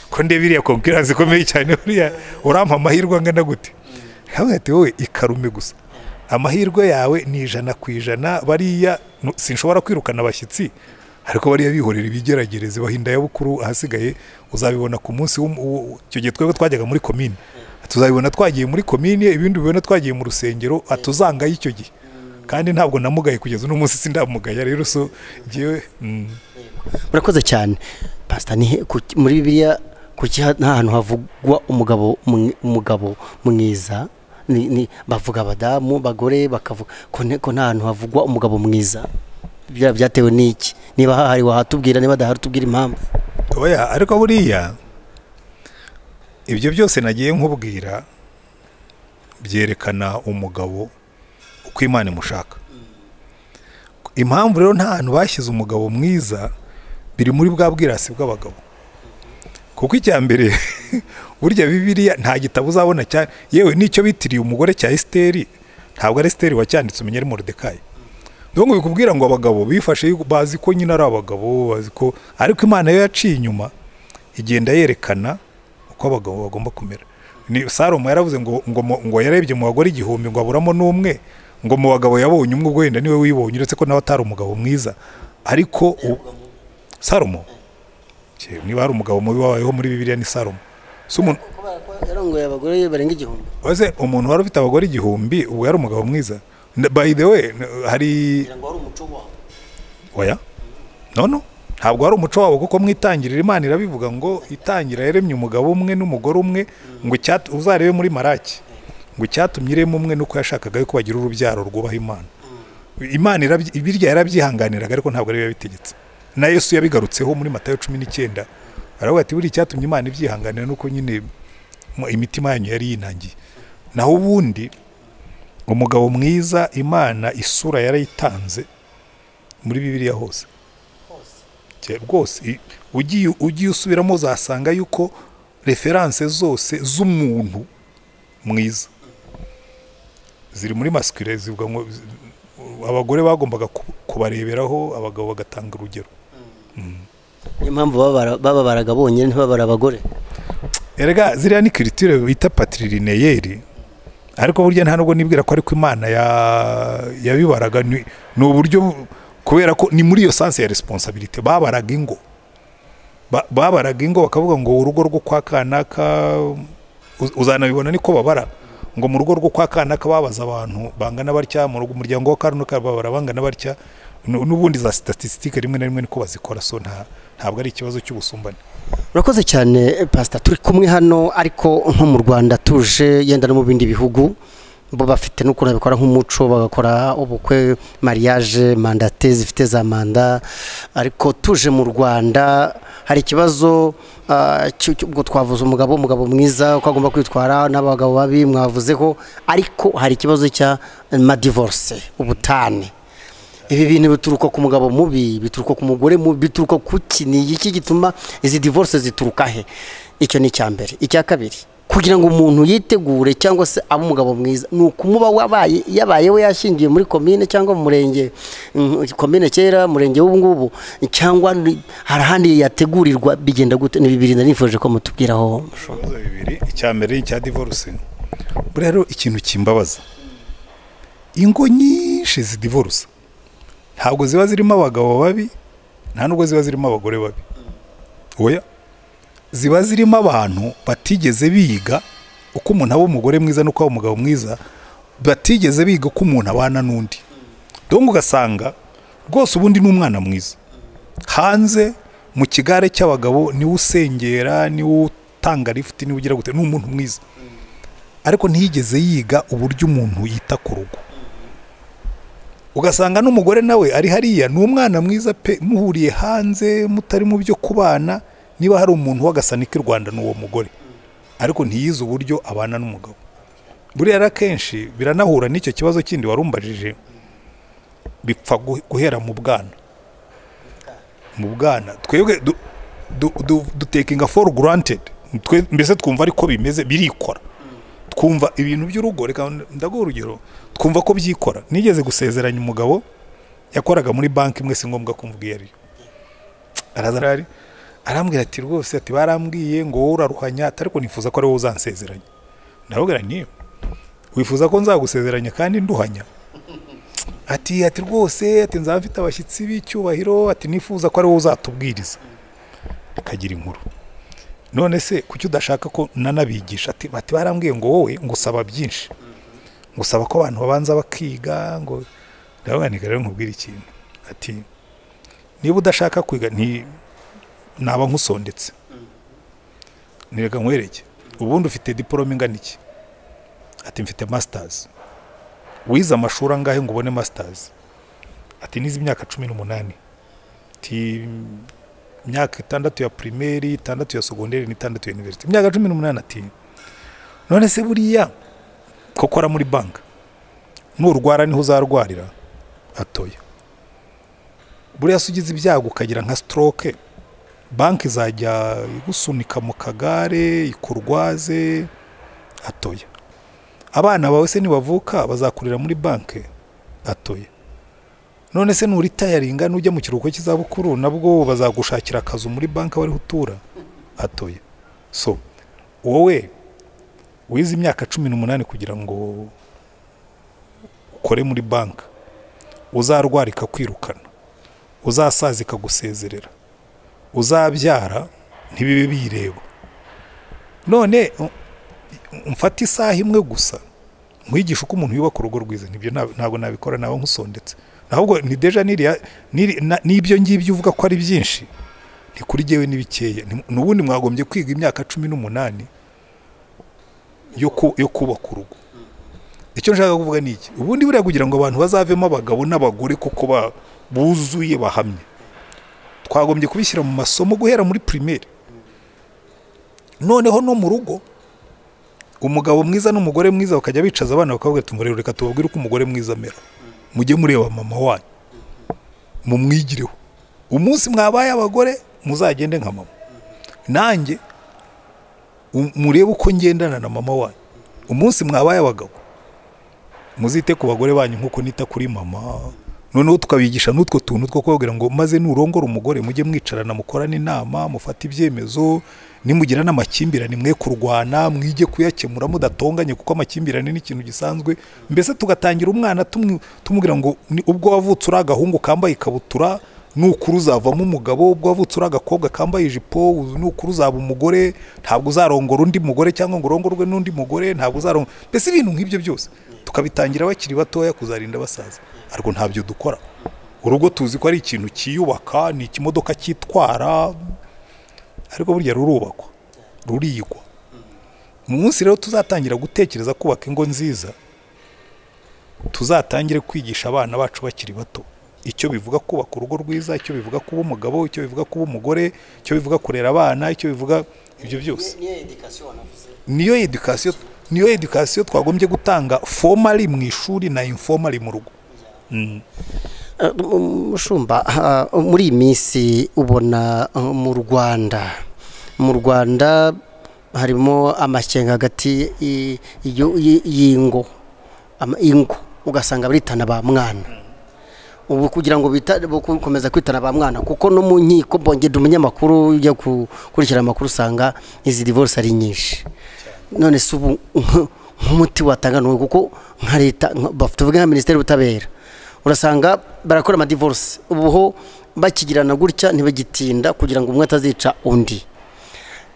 ko ndebiriya konkurence ikomeye cyane buriya urampa amahirwe angana gute hamwe ati wowe ikarume gusa amahirwe yawe ni ijana ku ijana bariya nu- sinshobora kwirukana abashyitsi ariko bariya bihorera ibigeragereze bahinda ya bukuru ahasigaye uzabibona ku munsi w'um- w'u- icyo gihe twebwe twajyaga muri komine tuzabibona twagiye muri komine ibindi bibona twagiye mu rusengero atuzangaye icyo gihe kandi ntabwo namugaye kugeza uno munsi sindamugaya rero so ngewe mm. murakoze cyane pasita ni he ku- muri bibiliya kuki ha- nta hantu havugwa umugabo mwi- umugabo mwiza Ni- ni- bavuga abadamu bagore bakavuga ko ne- ko nta hantu havugwa umugabo mwiza Bya- byatewe n'iki niba hahari wahatubwira niba adahari utubwira impamvu oya ariko buriya ibyo byose nagiye nkubwira byerekana umugabo uko imana imushaka impamvu rero nta hantu bashyize umugabo mwiza biri muri bwa bwirasi bw'abagabo kuko icya mbere burya bibiliya nta gitabo uzabona cyane yewe n'icyo bitiriye umugore cya esiteri ntabwo ari esiteri wacyanditse umenye ari morodekayi dore ngo bikubwira ngo abagabo bifashe bazi ko nyine ari abagabo bazi ko ariko imana yo yaciye inyuma igenda yerekana uko abagabo bagomba kumera ni salomo yaravuze ngo ngo mu- ngo yarebye mu bagore igihumbi ngo aburamo n'umwe ngo mu bagabo yabonye umwe ubwo wenda niwe wibonye uretse ko nawe atari umugabo mwiza ariko u- salomo Cye, niba hari umugabo mubi wabayeho muri bibiliya ni salomo si umuntu yarongoye abagore barenga igihumbi waze umuntu wari ufite abagore igihumbi ubwo yari umugabo mwiza Na- by the way n- hari ngo wari umuco wawe oya nono ntabwo ari umuco wabo kuko mwitangirira imana irabivuga ngo itangira yaremye umugabo umwe n'umugore umwe ngo icyatu- uzarebe muri maraki ngo icyatumye irema umwe nuko yashakaga yuko bagira urubyaro rwubaha imana imana irabyi- birya yarabyihanganiraga ariko ntabwo ariyo yabitegetse na yesu yabigarutseho muri matayo cumi n'icyenda aravuga ati buriya icyatumye imana ibyihanganira nuko nyine mu- imitima yanyu yari yinangiye naho ubundi umugabo mwiza imana isura yarayitanze muri bibiliya hose Cye- rwose i- ugiye ugiye usubiramo uzasanga yuko referanse zose z'umuntu mwiza ziri muri masikire zivuga ngo zi- abagore bagombaga ku- kubareberaho abagabo bagatanga urugero niyo mpamvu bababara- bababaraga bonyine ntibabara abagore erega ziriya ni kiritire bita patiririneyeri ariko burya nta nubwo nibwira ko ariko imana ya- yabibaraga ni ni uburyo kubera ko ni muri iyo sanse ya resiponsabirite babaraga ingo Ba- babaraga ingo bakavuga ngo urugo rwo kwa kanaka uz- uzanabibona niko babara ngo mu rugo rwo kwa kanaka babaza abantu bangana batya mu rugo umuryango wa karunuka babara bangana batya Nu- n'ubundi za statisitike rimwe na rimwe niko bazikora so nta- ntabwo ari ikibazo cy'ubusumbane urakoze cyane pasita turi kumwe hano ariko nko mu rwanda tuje yenda no mu bindi bihugu bo bafite n'ukuntu babikora nk'umuco bagakora ubukwe mariage mandate zifite za manda ariko tuje mu rwanda hari ikibazo ah, cy- cy- ubwo twavuze umugabo umugabo mwiza uko agomba kwitwara n'abagabo babi mwavuzeho ariko hari ikibazo cya madivorce ubutane ibi bintu bituruka ku mugabo mubi bituruka ku mugore mubi bituruka ku ki ni iki gituma izi divorce zituruka he icyo ni icya mbere icya kabiri kugira ngo umuntu yitegure cyangwa se abe umugabo mwiza ni ukumuba wabaye yabaye we yashingiye muri komine cyangwa mu murenge mm, komine kera murenge w'ubu ngubu cyangwa ni- hari ahandi yategurirwa bigenda gute ni bibiri nifuje ko mutubwiraho mushumba. ibibazo bibiri icya mbere ni icya divorce buriya rero ikintu kimbabaza ingo nyinshi zidivorusa ntabwo ziba zirimo abagabo babi nta nubwo ziba zirimo abagore babi oya ziba zirimo abantu batigeze biga uko umuntu aba umugore mwiza n'uko aba umugabo mwiza batigeze biga uko umuntu abana n'undi dongo ugasanga rwose ubundi ni umwana mwiza hanze mu kigare cy'abagabo niwe usengera niwe utanga lifuti niwe ugira gute ni umuntu mwiza ariko ntiyigeze yiga uburyo umuntu yita ku rugo ugasanga n'umugore nawe ari hariya ni umwana mwiza pe muhuriye hanze mutari mu byo kubana niba hari umuntu w'agasanike i rwanda ni uwo mugore ariko ntiyize uburyo abana n'umugabo buriya rero akenshi biranahura n'icyo kibazo kindi warumbajije bipfa gu- guhera mu bwana mu bwana twebwe du- du- du- dutekinga for granted Twe- mbese twumva ariko bimeze birikora twumva ibintu by'urugo reka ndaguha urugero twumva ko byikora nigeze gusezeranya umugabo yakoraga muri banki imwe si ngombwa kumva iyo ariyo araza arahari, arambwira ati rwose ati barambwiye ngo wowe uraruhanya ati ariko nifuza ko ari wowe uzansezeranya ndababwira niyo wifuza ko nzagusezeranya kandi nduhanya ati ati rwose ati nzaba mfite abashyitsi b'icyubahiro ati nifuza ko ari wowe uzatubwiriza akagira inkuru none se kuki udashaka ko nanabigisha ati bati barambwiye ngo wowe ngusaba byinshi ngusaba ko abantu babanza bakiga ngo ndabanika rero nkubwire ikintu ati niba udashaka kwiga nti naba nkusondetse nireka nkwereke ubundi ufite diporome ingana iki ati mfite masitazi wize amashuri angahe ngo ubone masitazi ati nize imyaka cumi n'umunani ati imyaka itandatu ya pirimeri itandatu ya sogonderi n'itandatu ya univerisite imyaka cumi n'umunani ati none se buriya ko ukora muri banki nurwara niho uzarwarira atoya buriya se ugize ibyago ukagira nka sitoroke banki izajya igusunika mu kagare ikurwaze atoya abana bawe se nibavuka bazakurira muri banki atoye none se nuritayaringa nujya mu kiruhuko cy'izabukuru nabwo bazagushakira akazu muri banki wariho utura atoye so wowe wize imyaka cumi n'umunani kugira ngo ukore muri banki uzarwarika kwirukana uzasaza ikagusezerera uzabyara ntibibe bireba none mfata isaha imwe gusa nkwigisha uko umuntu yubaka urugo rwiza nibyo nta- ntabwo nabikora nawe nkusondetse ahubwo ni deja niriya niri- na- n'ibyo ngibyo uvuga ko ari byinshi ni kuri jyewe ni bikeya Ni- n'ubundi mwagombye kwiga imyaka cumi n'umunani yo ku- yo kubaka urugo icyo nshaka kuvuga ni iki ubundi buriya kugira ngo abantu bazavemo abagabo n'abagore kuko ba- buzuye bahamye twagombye kubishyira mu masomo guhera muri primaire noneho no mu rugo umugabo mwiza n'umugore mwiza bakajya bicaza abana bakavuga ati murebe reka tubabwire uko umugore mwiza amera mujye mureba mama wanyu mumwigireho umunsi mwabaye abagore muzagende nka mama nanjye um- murebe uko ngendana na mama wanyu umunsi mwabaye abagabo muzite ku bagore banyu nk'uko nita kuri mama noneho tukabigisha n'utwo tuntu two kubabwira ngo maze nurongora umugore mujye mwicarana mukorane inama mufate ibyemezo nimugira n'amakimbirane mwe kurwana mwige kuyakemura mudatonganye kuko amakimbirane ni ikintu gisanzwe mbese tugatangira umwana tumwe- tumubwira ngo ni- ubwo wavutse uri agahungu kambaye ikabutura nukuri uzavamo umugabo ubwo wavutse uri agakobwa kambaye ijipo uzi- nukuri uzaba umugore ntabwo uzarongora undi mugore cyangwa ngo urongorwe n'undi mugore ntabwo uzarongora mbese ibintu nk'ibyo byose tukabitangira bakiri batoya kuzarinda basaza ariko ntabyo dukora urugo tuzi ko ari ikintu cyiyubaka ni ikimodoka cyitwara ariko burya rurubakwa rurigwa mu munsi rero tuzatangira gutekereza kubaka ingo nziza tuzatangire kwigisha abana bacu bakiri bato icyo bivuga kubaka urugo rwiza icyo bivuga kuba umugabo icyo bivuga kuba umugore icyo bivuga kurera abana icyo bivuga ibyo byose niyo edikasiyo wanavuze niyo edukasiyo niyo edukasiyo twagombye gutanga formally mu ishuri na informali mu rugo Uh, m- Mushumba uh, muri iyi minsi ubona uh, mu Rwanda mu Rwanda harimo amashyenga hagati y- y- y- y'ingo ama- ingo ugasanga baritana ba mwana ubu kugira ngo bita- bo gukomeza kwitana ba mwana kuko no mu nkiko bongedde umunyamakuru ujya ku- gukurikirana amakuru usanga izi divorce ari nyinshi none se ubu nk- nk'umuti watanga nuwe kuko nka leta nka- baf- tuvuge nka minisiteri y'ubutabera urasanga barakora amadivorce ubu ho bakigirana gutya ntibagitinda kugira ngo umwe atazica undi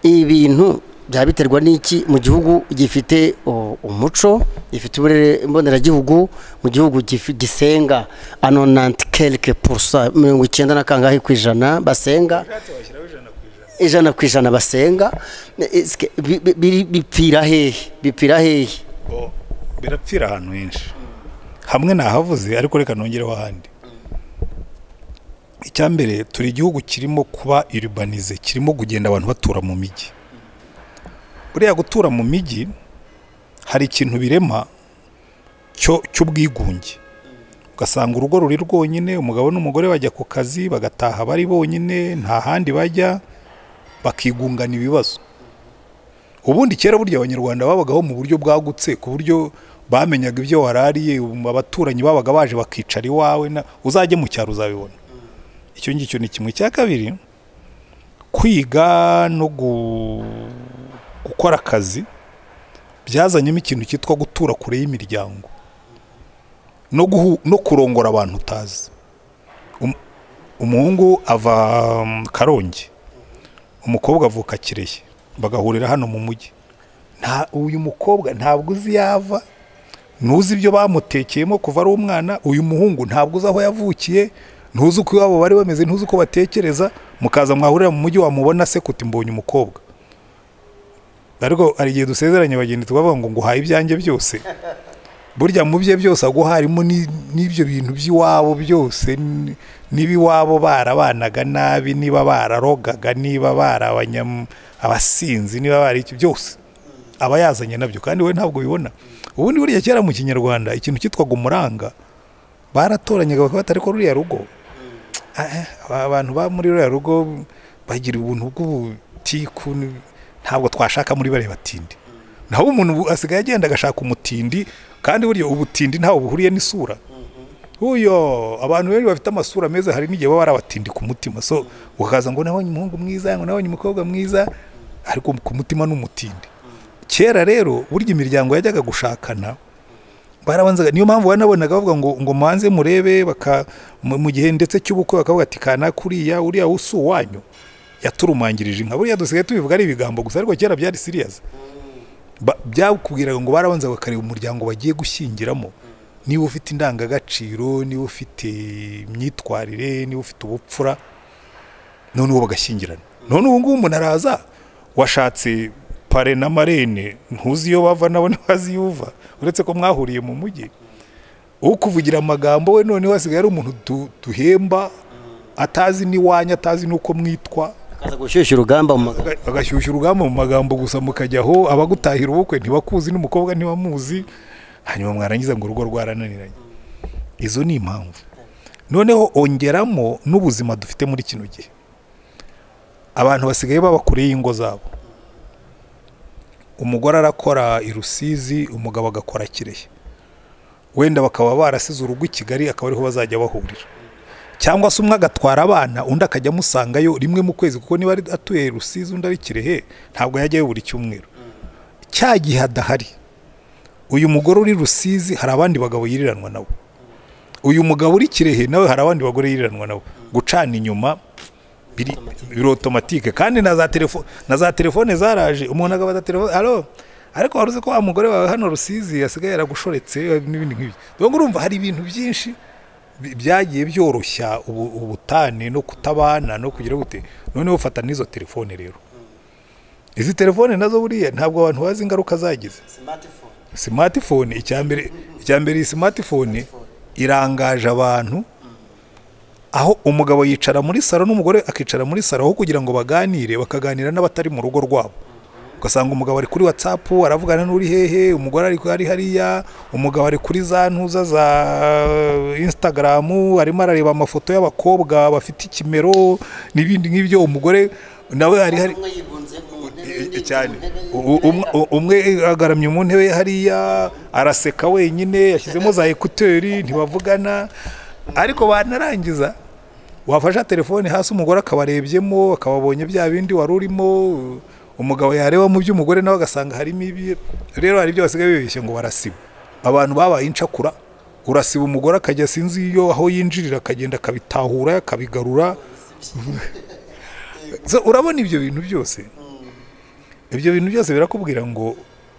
ibi bintu byaba biterwa n'iki mu gihugu gifite o, umuco gifite uburere mboneragihugu mu gihugu gifi- gisenga anonanti kelike purusa mirongo icyenda na kangahe ku ijana basenga ijana ku ijana basenga Eske bi- bi- biri- bipfira hehe bipfira hehe Bo, birapfira ahantu henshi hamwe nahavuze ariko reka nongereho ahandi icya mbere turi igihugu kirimo kuba irubanize kirimo kugenda abantu batura mu mijyi buriya gutura mu mijyi hari ikintu birema cyo cy'ubwigunge ugasanga urugo ruri rwonyine umugabo n'umugore bajya ku kazi bagataha bari bonyine nta handi bajya bakigungana ibibazo ubundi kera burya abanyarwanda babagaho mu buryo bwagutse ku buryo bamenyaga ibyo warariye ubu abaturanyi babaga baje bakicara iwawe na uzajye mu cyaro uzabibona icyo ngicyo ni kimwe cya kabiri kwiga no gu- gukora akazi byazanyemo ikintu cyitwa gutura kure y'imiryango no, guhu, no kurongora abantu utazi Um- umuhungu ava mm, karongi umukobwa avuka kireye bagahurira hano mu mujyi nta uyu mukobwa ntabwo uzi yava ntuzi ibyo bamutekeyemo kuva ari umwana uyu muhungu ntabwo uzi aho yavukiye ntuzi uko iwabo bari bameze ntuzi uko batekereza mukaza mwahurira mu mujyi wamubona se kuti mbonye umukobwa ariko hari igihe dusezeranye bagenda tukavuga ngo nguhaye ibyanjye byose burya mu bye byose aguharimo n'ibyo bintu by'iwabo byose n- niba iwabo barabanaga nabi niba bararogaga niba bari abanyam- abasinzi niba bari iki byose aba yazanye nabyo kandi we ntabwo bibona ubundi burya kera mu kinyarwanda ikintu cyitwaga umuranga baratoranyaga bakabata ariko ruriya rugo eh, aba bantu ba muri ruriya rugo bagira ubuntu bw'ubutiku ni- ntabwo twashaka muri bariya batindi naho umuntu ubu asigaye agenda agashaka umutindi kandi burya ubutindi ntawe buhuriye n'isura uyo abantu benshi bafite amasura meza hari n'igihe baba ari abatindi ku mutima so ukaza ngo nabonye umuhungu mwiza ngo nabonye umukobwa mwiza ariko ku mutima ni umutindi kera rero burya imiryango yajyaga gushakana barabanzaga niyo mpamvu wanabonaga bavuga ngo ngo mubanze murebe baka mu mu gihe ndetse cy'ubukwe bakavuga ati kana kuriya uriya usu wanyu yaturumangirije inka buriya dusigaye tubivuga ari ibigambo gusa ariko kera byari serious Ba- byakubwiraga ngo barabanza bakareba umuryango bagiye gushyingiramo niba ufite indangagaciro niba ufite imyitwarire niba ufite ubupfura none uwo bagashyingirana none ubu ngubu umuntu araza washatse pare na marene ntuzi iyo bava nabo ntibazi iyo uva uretse ko mwahuriye mu mujyi ukuvugira amagambo we noneho hasigaye ari umuntu du- duhemba atazi n'iwanyu atazi n'uko mwitwa akaza gushyushya urugamba mu magambo agashyushya urugamba mu magambo gusa mukajya aho abagutahira ubukwe ntibakuzi n'umukobwa ntibamuzi hanyuma mwarangiza ngo urugo rwarananiranye izo ni impamvu noneho ongeramo n'ubuzima dufite muri kino gihe abantu basigaye baba kure y'ingo zabo umugore arakora i rusizi umugabo agakora kirehe wenda bakaba barasize urugo i kigali akaba ariho bazajya bahurira cyangwa se umwe agatwara abana undi akajya amusangayo rimwe mu kwezi kuko niba ari atuye rusizi undi ari kirehe ntabwo yajyayo buri cyumweru cya gihe adahari uyu mugore uri rusizi hari abandi bagabo yiriranwa nabo uyu mugabo uri kirehe nawe hari abandi bagore yiriranwa nabo gucana inyuma biri biri otomatike kandi na za telefone na za telefone zaraje umuntu agabaza telefone alo ariko wari uzi ko wa mugore wawe hano rusizi yasigaye yaragushoretse n'ibindi nk'ibyo dore urumva hari ibintu byinshi bi- byagiye byoroshya ubu- ubutane no kutabana no kugira gute noneho ufata n'izo telefone rero izi telefone nazo buriya ntabwo abantu bazi ingaruka zagize simatifone icyambere icyambere iyi simatifone irangaje abantu aho umugabo yicara muri saro n'umugore akicara muri saro aho kugira ngo baganire bakaganira n'abatari mu rugo rwabo ugasanga umugabo ari kuri watsapu aravugana n'uri hehe umugore ari ari hariya umugabo ari kuri za ntuza za insitagaramu arimo arareba amafoto y'abakobwa bafite ikimero n'ibindi nk'ibyo umugore nawe ari hari cyane U- umwe- u- umwe agaramye mu ntebe ye hariya araseka wenyine yashyizemo za ekuteri ntibavugana ariko banarangiza wafasha telefone hasi umugore akabarebyemo akababonye bya bindi wari urimo umugabo yareba mu by'umugore nawe agasanga harimo ibi rero hari ibyo basigaye bibeshye ngo barasiba abantu babaye incakura urasiba umugore akajya sinzi iyo aho yinjirira akagenda akabitahura akabigarura So, urabona ibyo bintu byose ibyo bintu byose birakubwira ngo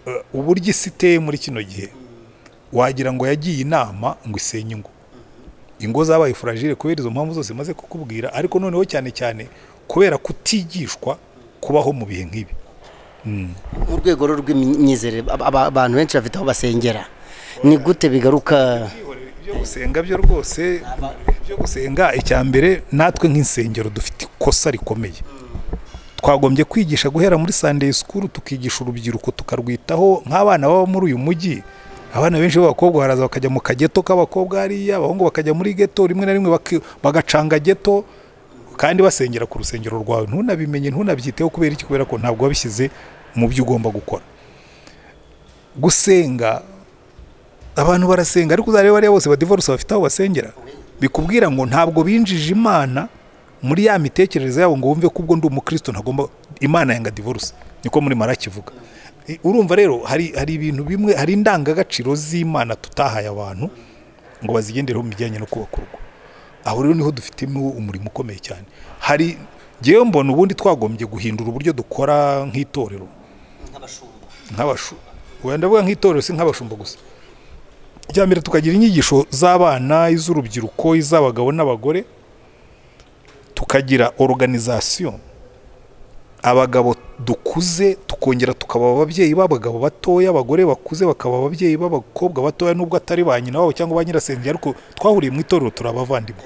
eh, uburyo isi iteye muri kino gihe wagira ngo yagiye inama ngo isenye ingo ingo zabaye furagire kubera izo mpamvu zose maze kukubwira ariko noneho cyane cyane kubera kutigishwa kubaho mu bihe nk'ibi mu rwego ru- rw'imyizerere aba- aba- abantu benshi bafite aho basengera ni gute bigaruka ibyo gusenga byo rwose ibyo gusenga icya mbere natwe nk'insengero dufite ikosa rikomeye twagombye kwigisha guhera muri Sunday school tukigisha urubyiruko tukarwitaho nk'abana baba muri uyu mujyi abana benshi b'abakobwa baraza bakajya mu kageto k'abakobwa hariya abahungu bakajya muri geto rimwe na rimwe baki- bagacanga geto kandi basengera ku rusengero rwawe ntunabimenye ntunabyiteho kubera iki kubera ko ntabwo wabishyize mu byo ugomba gukora gusenga abantu barasenga ariko uzareba bariya bose badivorce bafite aho basengera bikubwira ngo ntabwo binjije imana muri ya mitekerereze yabo ngo wumve ko ubwo ndi umukristo ntagomba imana yanga divorce niko muri maraki ivuga I- urumva rero hari hari ibintu bimwe hari indangagaciro z'imana tutahaye abantu ngo bazigendereho mu bijyanye no kubaka urugo aho rero niho dufitemo umurimo ukomeye cyane hari ngewe mbona ubundi twagombye guhindura uburyo dukora nk'itorero nk'abashumba wenda ndavuga nk'itorero si nk'abashumba gusa icya mbere tukagira inyigisho z'abana iz'urubyiruko iz'abagabo n'abagore tukagira organizasiyo abagabo dukuze tukongera tukaba ababyeyi b'abagabo batoya abagore bakuze bakaba ababyeyi b'abakobwa batoya nubwo atari ba nyina wabo cyangwa ba nyirasenge ariko twahuriye mu itorero turi abavandimwe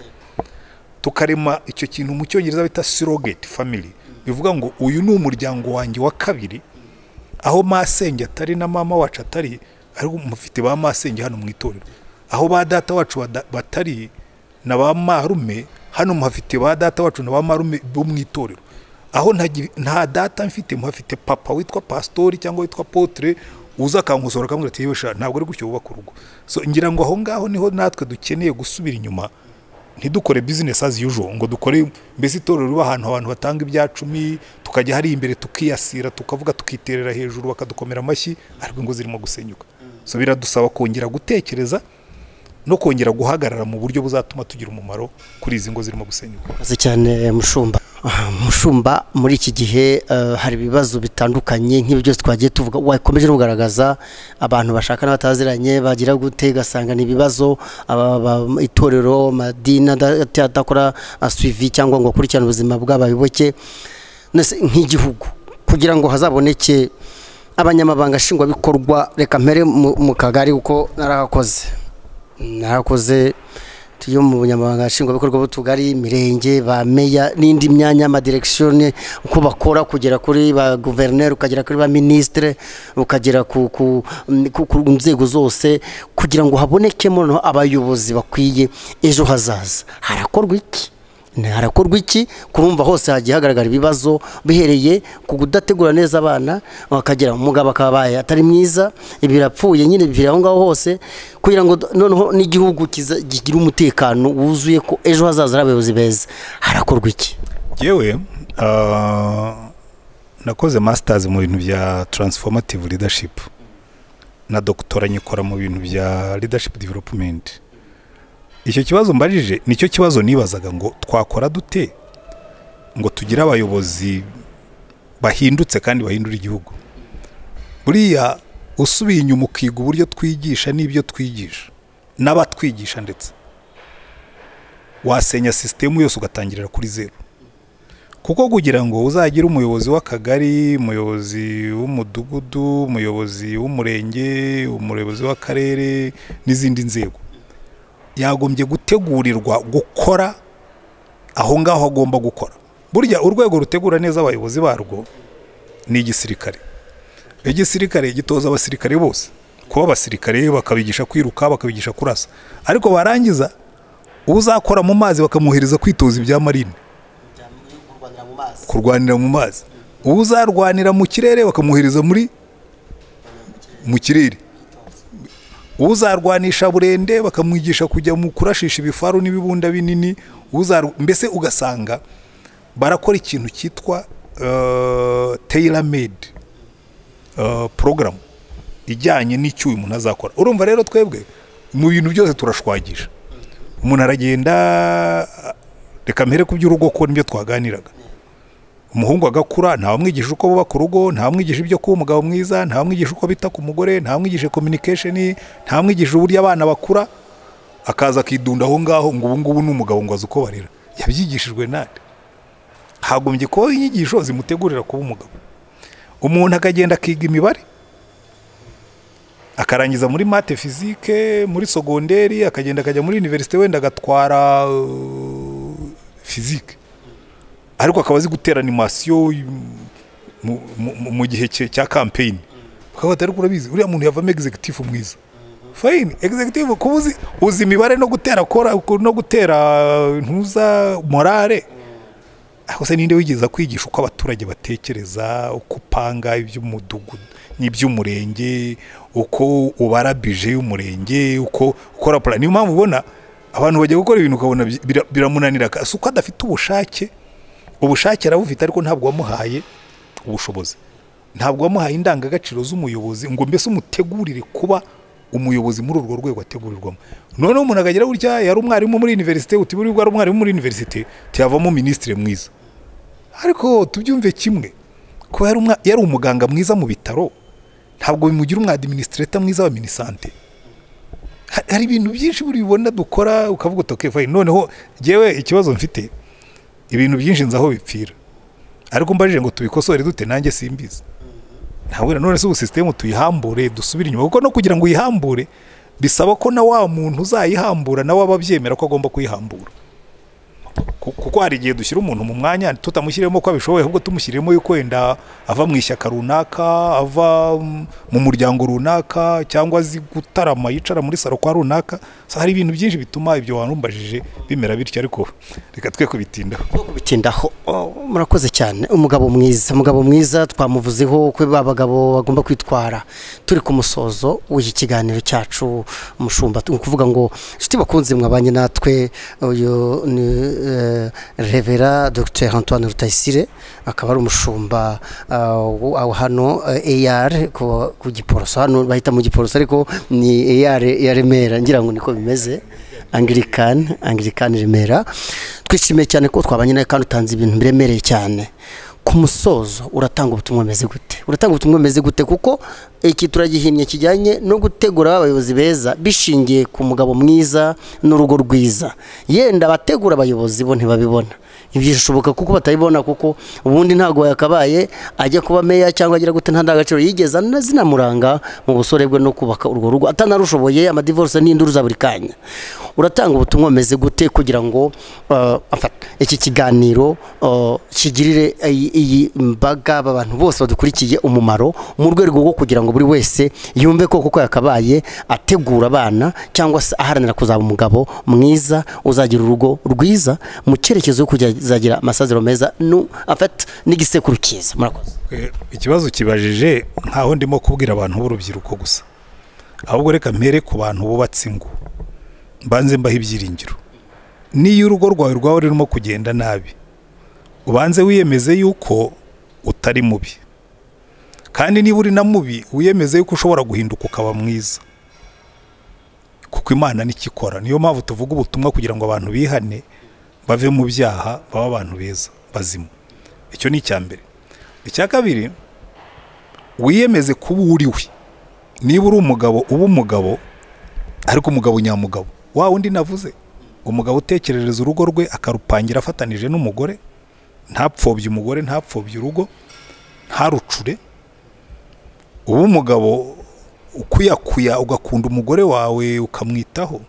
tukarema icyo kintu mu cyongereza bita surrogate family bivuga ngo uyu ni umuryango wanjye wa kabiri aho masenge atari na mama wacu atari ariko mufite ba masenge hano mu itorero aho ba data wacu bada- batari na ba marume hano muhafite ba data wacu na ba marume bo mu itorero aho ntagi- nta data mfite muhafite papa witwa pasitori cyangwa witwa potere uza akankosora akamubwira ati yewe sha ntabwo ari gutyo wubaka urugo so ngira ngo aho ngaho niho natwe dukeneye gusubira inyuma ntidukore business as usual ngo dukore mbese itorero riba ahantu abantu batanga ibya cumi tukajya hari imbere tukiyasira tukavuga tukiterera hejuru bakadukomera amashyi ariko ingo zirimo gusenyuka so biradusaba kongera gutekereza no kongera guhagarara mu buryo buzatuma tugira umumaro kuri izi ngo zirimo gusenyuka murakoze cyane mushumba Ah, mushumba muri iki gihe eh, hari ibibazo bitandukanye nk'ibi byose twagiye tuvuga wakomeje no kugaragaza abantu bashaka n'abataziranye bagira gute ugasanga ni ibibazo aba- aba- itorero amadini ada- ata- adakora suivi cyangwa ngo akurikirane ubuzima bw'abayoboke Nese nk'igihugu kugira ngo hazaboneke abanyamabanga nshingwabikorwa reka mpere mu mu kagari kuko narahakoze narakoze tujye mu bunyamabanga nshingwabikorwa b'utugari imirenge ba meya n'indi myanya amadirekisiyoni uko bakora kugera kuri ba guverineri ukagera kuri ba minisitire ukagera ku ku- ku- ku nzego zose kugira ngo habonekemo noneho abayobozi bakwiye ejo hazaza harakorwa iki harakorwa iki kurumva hose hagiye hagaragara ibibazo bihereye ku kudategura neza abana bakagira umugabo akabaye atari mwiza birapfuye nyine bivira aho ngaho hose kugira ngo noneho n'igihugu kiza- gigire umutekano wuzuye ko ejo hazaza ari abayobozi beza harakorwa iki yewe nakoze masters mu bintu bya transformative leadership na dogitora nyikora mu bintu bya leadership development icyo kibazo mbajije nicyo kibazo nibazaga ngo twakora dute ngo tugire abayobozi bahindutse kandi bahindura igihugu buriya usubiye inyuma ukiga uburyo twigisha n'ibyo twigisha n'abatwigisha ndetse wasenya sisitemu yose ugatangirira kuri zeru kuko kugira ngo uzagire umuyobozi w'akagari umuyobozi w'umudugudu umuyobozi w'umurenge umuyobozi w'akarere n'izindi nzego yagombye gutegurirwa gukora aho ngaho agomba gukora burya urwego rutegura neza abayobozi barwo ni igisirikare igisirikare gitoza abasirikare bose kuba abasirikare bakabigisha kwiruka bakabigisha kurasa ariko barangiza uzakora mu mazi bakamwohereza kwitoza ibya marine kurwanira mu mazi uwo uzarwanira mu kirere bakamwohereza muri mu kirere uwo uzarwanisha burende bakamwigisha kujya mu kurashisha ibifaru n'ibibunda binini uzaru- mbese ugasanga barakora ikintu cyitwa tailor made program ijyanye n'icyo uyu muntu azakora urumva rero twebwe mu bintu byose turashwagisha umuntu aragenda reka mpere ku by'urugo ko nibyo twaganiraga umuhungu agakura ntawamwigisha uko bubaka urugo ntawamwigisha ibyo kuba umugabo mwiza ntawamwigisha uko bita ku mugore ntawamwigisha communication ntawamwigisha uburyo abana bakura akaza akidunda aho ngaho ngo ubu ngubu ni umugabo ngo azi uko barera yabyigishijwe nande hagombye kubaho inyigisho zimutegurira kuba umugabo umuntu akagenda akiga imibare akarangiza muri mate fizike muri sogonderi akagenda akajya muri univerisite wenda agatwara uh, fizike ariko akaba azi gutera animasiyo mu- mu- mu- mu gihe cye- cya kampeyini bakabata ariko urabizi uriya muntu yavamo egizegitifu mwiza fayini egizegitifu kuba uzi uzi imibare no gutera kora no gutera ntuza morale aho se ninde wigeze kwigisha uko abaturage batekereza uko upanga iby'umudugudu n'iby'umurenge uko ubara bije y'umurenge uko ukora pura niyo mpamvu ubona abantu bajya gukora ibintu ukabona bi- bira- biramunanira si uko adafite ubushake ubushake arabufite ariko ntabwo wamuhaye ubushobozi ntabwo wamuhaye indangagaciro z'umuyobozi ngo mbese umutegurire kuba umuyobozi muri urwo rwego ategurirwamo noneho umuntu akagira gutya yari umwarimu muri univerisite uti buriya ari umwarimu muri univerisite tiyavamo minisitiri mwiza ariko tubyumve kimwe kuba yari umwa- yari umuganga mwiza mu bitaro ntabwo bimugira umwadiminisitereta mwiza wa minisante Ha- hari ibintu byinshi buri bibona dukora ukavuga uti okay fine noneho ngewe ikibazo mfite ibintu byinshi nzi aho bipfira ariko mbajije ngo tubikosore dute nanjye simbizi ntabwo na none si ubu sisitemu tuyihambure dusubire inyuma kuko no kugira ngo uyihambure bisaba ko na wa muntu uzayihambura nawe aba abyemera ko agomba kuyihambura Ku- kuko hari igihe dushyira umuntu mu mwanya tutamushyiremo ko abishoboye ahubwo tumushyiremo yuko wenda ava mu ishyaka runaka ava mm, mu muryango runaka cyangwa azi gutarama yicara muri saro kwa runaka So, hari ibintu byinshi bituma ibyo warumbajije bimera bityo ariko reka twe kubitindaho bwo kubitindaho Oh, murakoze cyane umugabo mwiza umugabo mwiza twamuvuzeho uko abagabo bagomba kwitwara turi ku musozo w'iki kiganiro cyacu umushumba ni ukuvuga ngo inshuti bakunze mwabanye natwe uyu ni eh, revera dr antoine rutayisire akaba ari umushumba uh, wa- wa hano ar ku giporoso hano bahita mu giporoso ariko ni ar ya remera ngira ngo niko bimeze angirikani angirikani remera twishimiye cyane ko twabanye nawe kandi utanze ibintu biremereye cyane ku musozo uratanga ubutumwa bumeze gute uratanga ubutumwa bumeze gute kuko iki turagihinnye kijyanye no gutegura abayobozi beza bishingiye ku mugabo mwiza n'urugo rwiza yenda abategura abayobozi bo ntibabibona ibyo bishoboka kuko batabibona kuko ubundi ntabwo yakabaye ajya kuba meya cyangwa agira gute nta ndangagaciro yigeze ana- zinamuranga mu busore bwe no kubaka urwo rugo atanarushoboye amadivorce n'induru za buri kanya uratanga ubutumwa bumeze gute kugira ngo uh, afata iki kiganiro uh, kigirire iyi- iyi mbaga abantu bose badukurikiye umumaro mu rwego rwo kugira ngo ngo buri wese yumve ko kuko yakabaye ategura abana cyangwa se aharanira kuzaba umugabo mwiza uzagira urugo rwiza mu cyerekezo cyo kuzagira amasaziro meza nu afata n'igisekuru cyiza murakoze Eh, ikibazo kibajije nkaho ndimo kubwira abantu b'urubyiruko gusa ahubwo reka mpere ku bantu bubatse ingo mbanze mbaho ibyiringiro niyo urugo rwawe rwaba rurimo kugenda nabi ubanze wiyemeze yuko utari mubi kandi niba uri na mubi wiyemeze yuko ushobora guhinduka ukaba mwiza kuko imana nicyo ikora niyo mpamvu tuvuga ubutumwa kugira ngo abantu bihane bave mu byaha babe abantu beza bazima icyo ni icya mbere icya kabiri wiyemeze kuba uriwe niba uri umugabo uba umugabo ariko umugabo nyamugabo wa wundi navuze umugabo utekerereza urugo rwe akarupangira afatanije n'umugore ntapfobye umugore ntapfobye urugo ntarucure uba umugabo ukuyakuya ugakunda umugore wawe ukamwitaho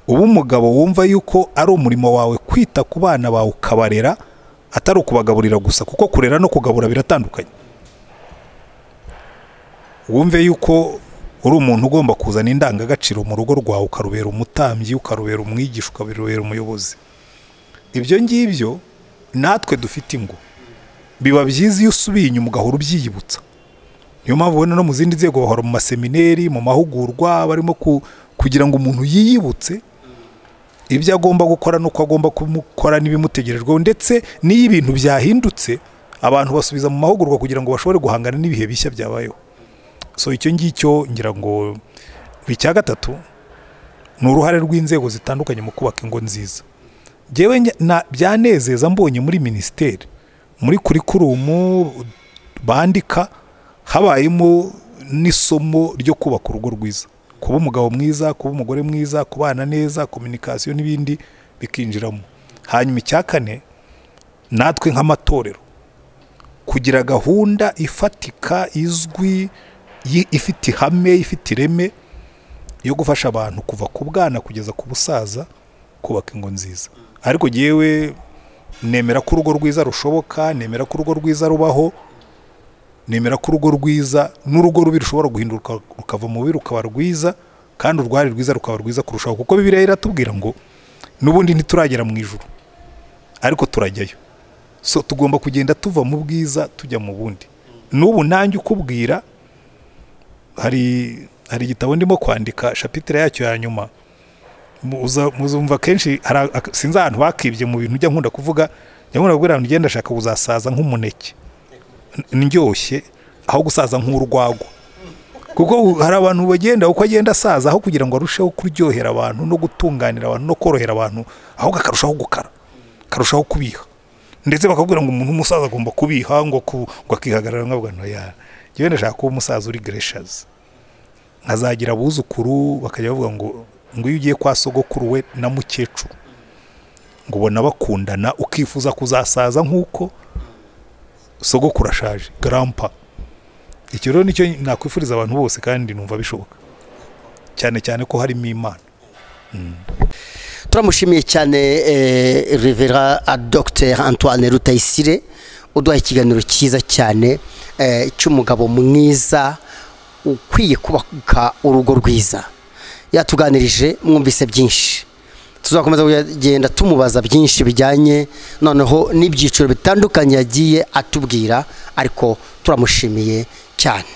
uba umugabo wumva yuko ari umurimo wawe kwita ku bana bawe ukabarera atari ukubagaburira gusa kuko kurera no kugabura biratandukanye wumve yuko uri umuntu ugomba kuzana indangagaciro mu rugo rwawe ukarubera umutambyi ukarubera umwigisha ukarubera umuyobozi ibyo ngibyo natwe dufite ingo biba byiza iyo usubiye inyuma ugahora ubyiyibutsa niyo mpamvu ubona no mu zindi nzego bahora mu masemineri mu mahugurwa barimo ku- kugira ngo umuntu yiyibutse ibyo agomba gukora n'uko agomba kumukora n'ibimutegerejweho ndetse n'iyo ibintu byahindutse abantu basubiza mu mahugurwa kugira ngo bashobore guhangana n'ibihe bishya byabayeho so icyo ngicyo ngira ngo icya gatatu ni uruhare rw'inzego zitandukanye mu kubaka ingo nziza ngewe njya- na- byanezeza mbonye muri minisiteri muri kurikurumu bandika habayemo n'isomo ryo kubaka urugo rwiza kuba umugabo mwiza kuba umugore mwiza kubana neza kominikasiyo n'ibindi bikinjiramo hanyuma icya kane natwe nk'amatorero kugira gahunda ifatika izwi yi- ifite ihame ifite ireme yo gufasha abantu kuva ku bwana kugeza ku busaza kubaka ingo nziza ariko yewe nemera ko urugo rwiza rushoboka nemera ko urugo rwiza rubaho nemera ko urugo rwiza n'urugo rubi rushobora guhinduka rukava mu bubi rukaba rwiza kandi urwari rwiza rukaba rwiza kurushaho kuko bibiriya iratubwira ngo n'ubundi ntituragera mu ijuru ariko turajyayo so tugomba kugenda tuva mu bwiza tujya mu bundi n'ubu nanjye ukubwira hari hari igitabo ndimo kwandika shapitire yacyo ya nyuma muza- muzumva kenshi hari ak- sinzi ahantu bakibye mu bintu ujya nkunda kuvuga njya nkunda kubwira abantu ugenda ashaka kuzasaza nk'umuneke N- ndyoshye aho gusaza nk'urwagwa kuko u- hari abantu bagenda uko agenda asaza aho kugira ngo arusheho kuryohera abantu no gutunganira abantu no korohera abantu ahubwo akarushaho gukara akarushaho kubiha ndetse bakakubwira ngo umuntu w'umusaza agomba kubiha ngo ku- ngo akihagarara nkavuga ntoya njyewe ndashaka kuba umusaza uri gereshazi nkazagira abuzukuru bakajya bavuga ngo ngo iyo ugiye kwa sogokuru we na mukecuru ngo ubona bakundana ukifuza kuzasaza nk'uko sogokuru ashaje garampa icyo rero nicyo nakwifuriza abantu bose kandi numva bishoboka cyane cyane ko harimo imana turamushimiye cyane eh, revera a dr antoine rutayisire uduhaye ikiganiro cyiza cyane eh, cy'umugabo mwiza ukwiye kubaka urugo rwiza yatuganirije mwumvise byinshi tuzakomeza kugenda tumubaza byinshi bijyanye noneho n'ibyiciro bitandukanye yagiye atubwira ariko turamushimiye cyane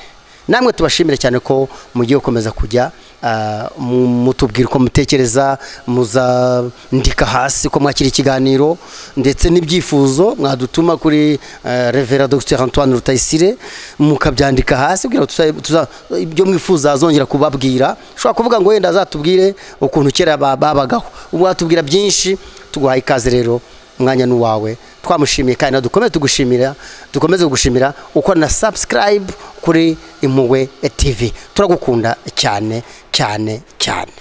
namwe tubashimire cyane ko mugiye gukomeza kujya ah, mu- mutubwira uko mutekereza muzandika hasi ko mwakira ikiganiro ndetse n'ibyifuzo mwadutuma kuri eh, revera dr antoine rutayisire mukabyandika hasi kugira ngo tuza- tuza- ibyo mwifuza azongera kubabwira ushobora kuvuga ngo wenda azatubwire ukuntu kera ba- babagaho ubu watubwira byinshi tuguhaye ikaze rero umwanya ni uwawe twamushimiye kandi nawe dukomeze tugushimira dukomeze kugushimira uko na subscribe kuri impuhwe tv turagukunda cyane cyane cyane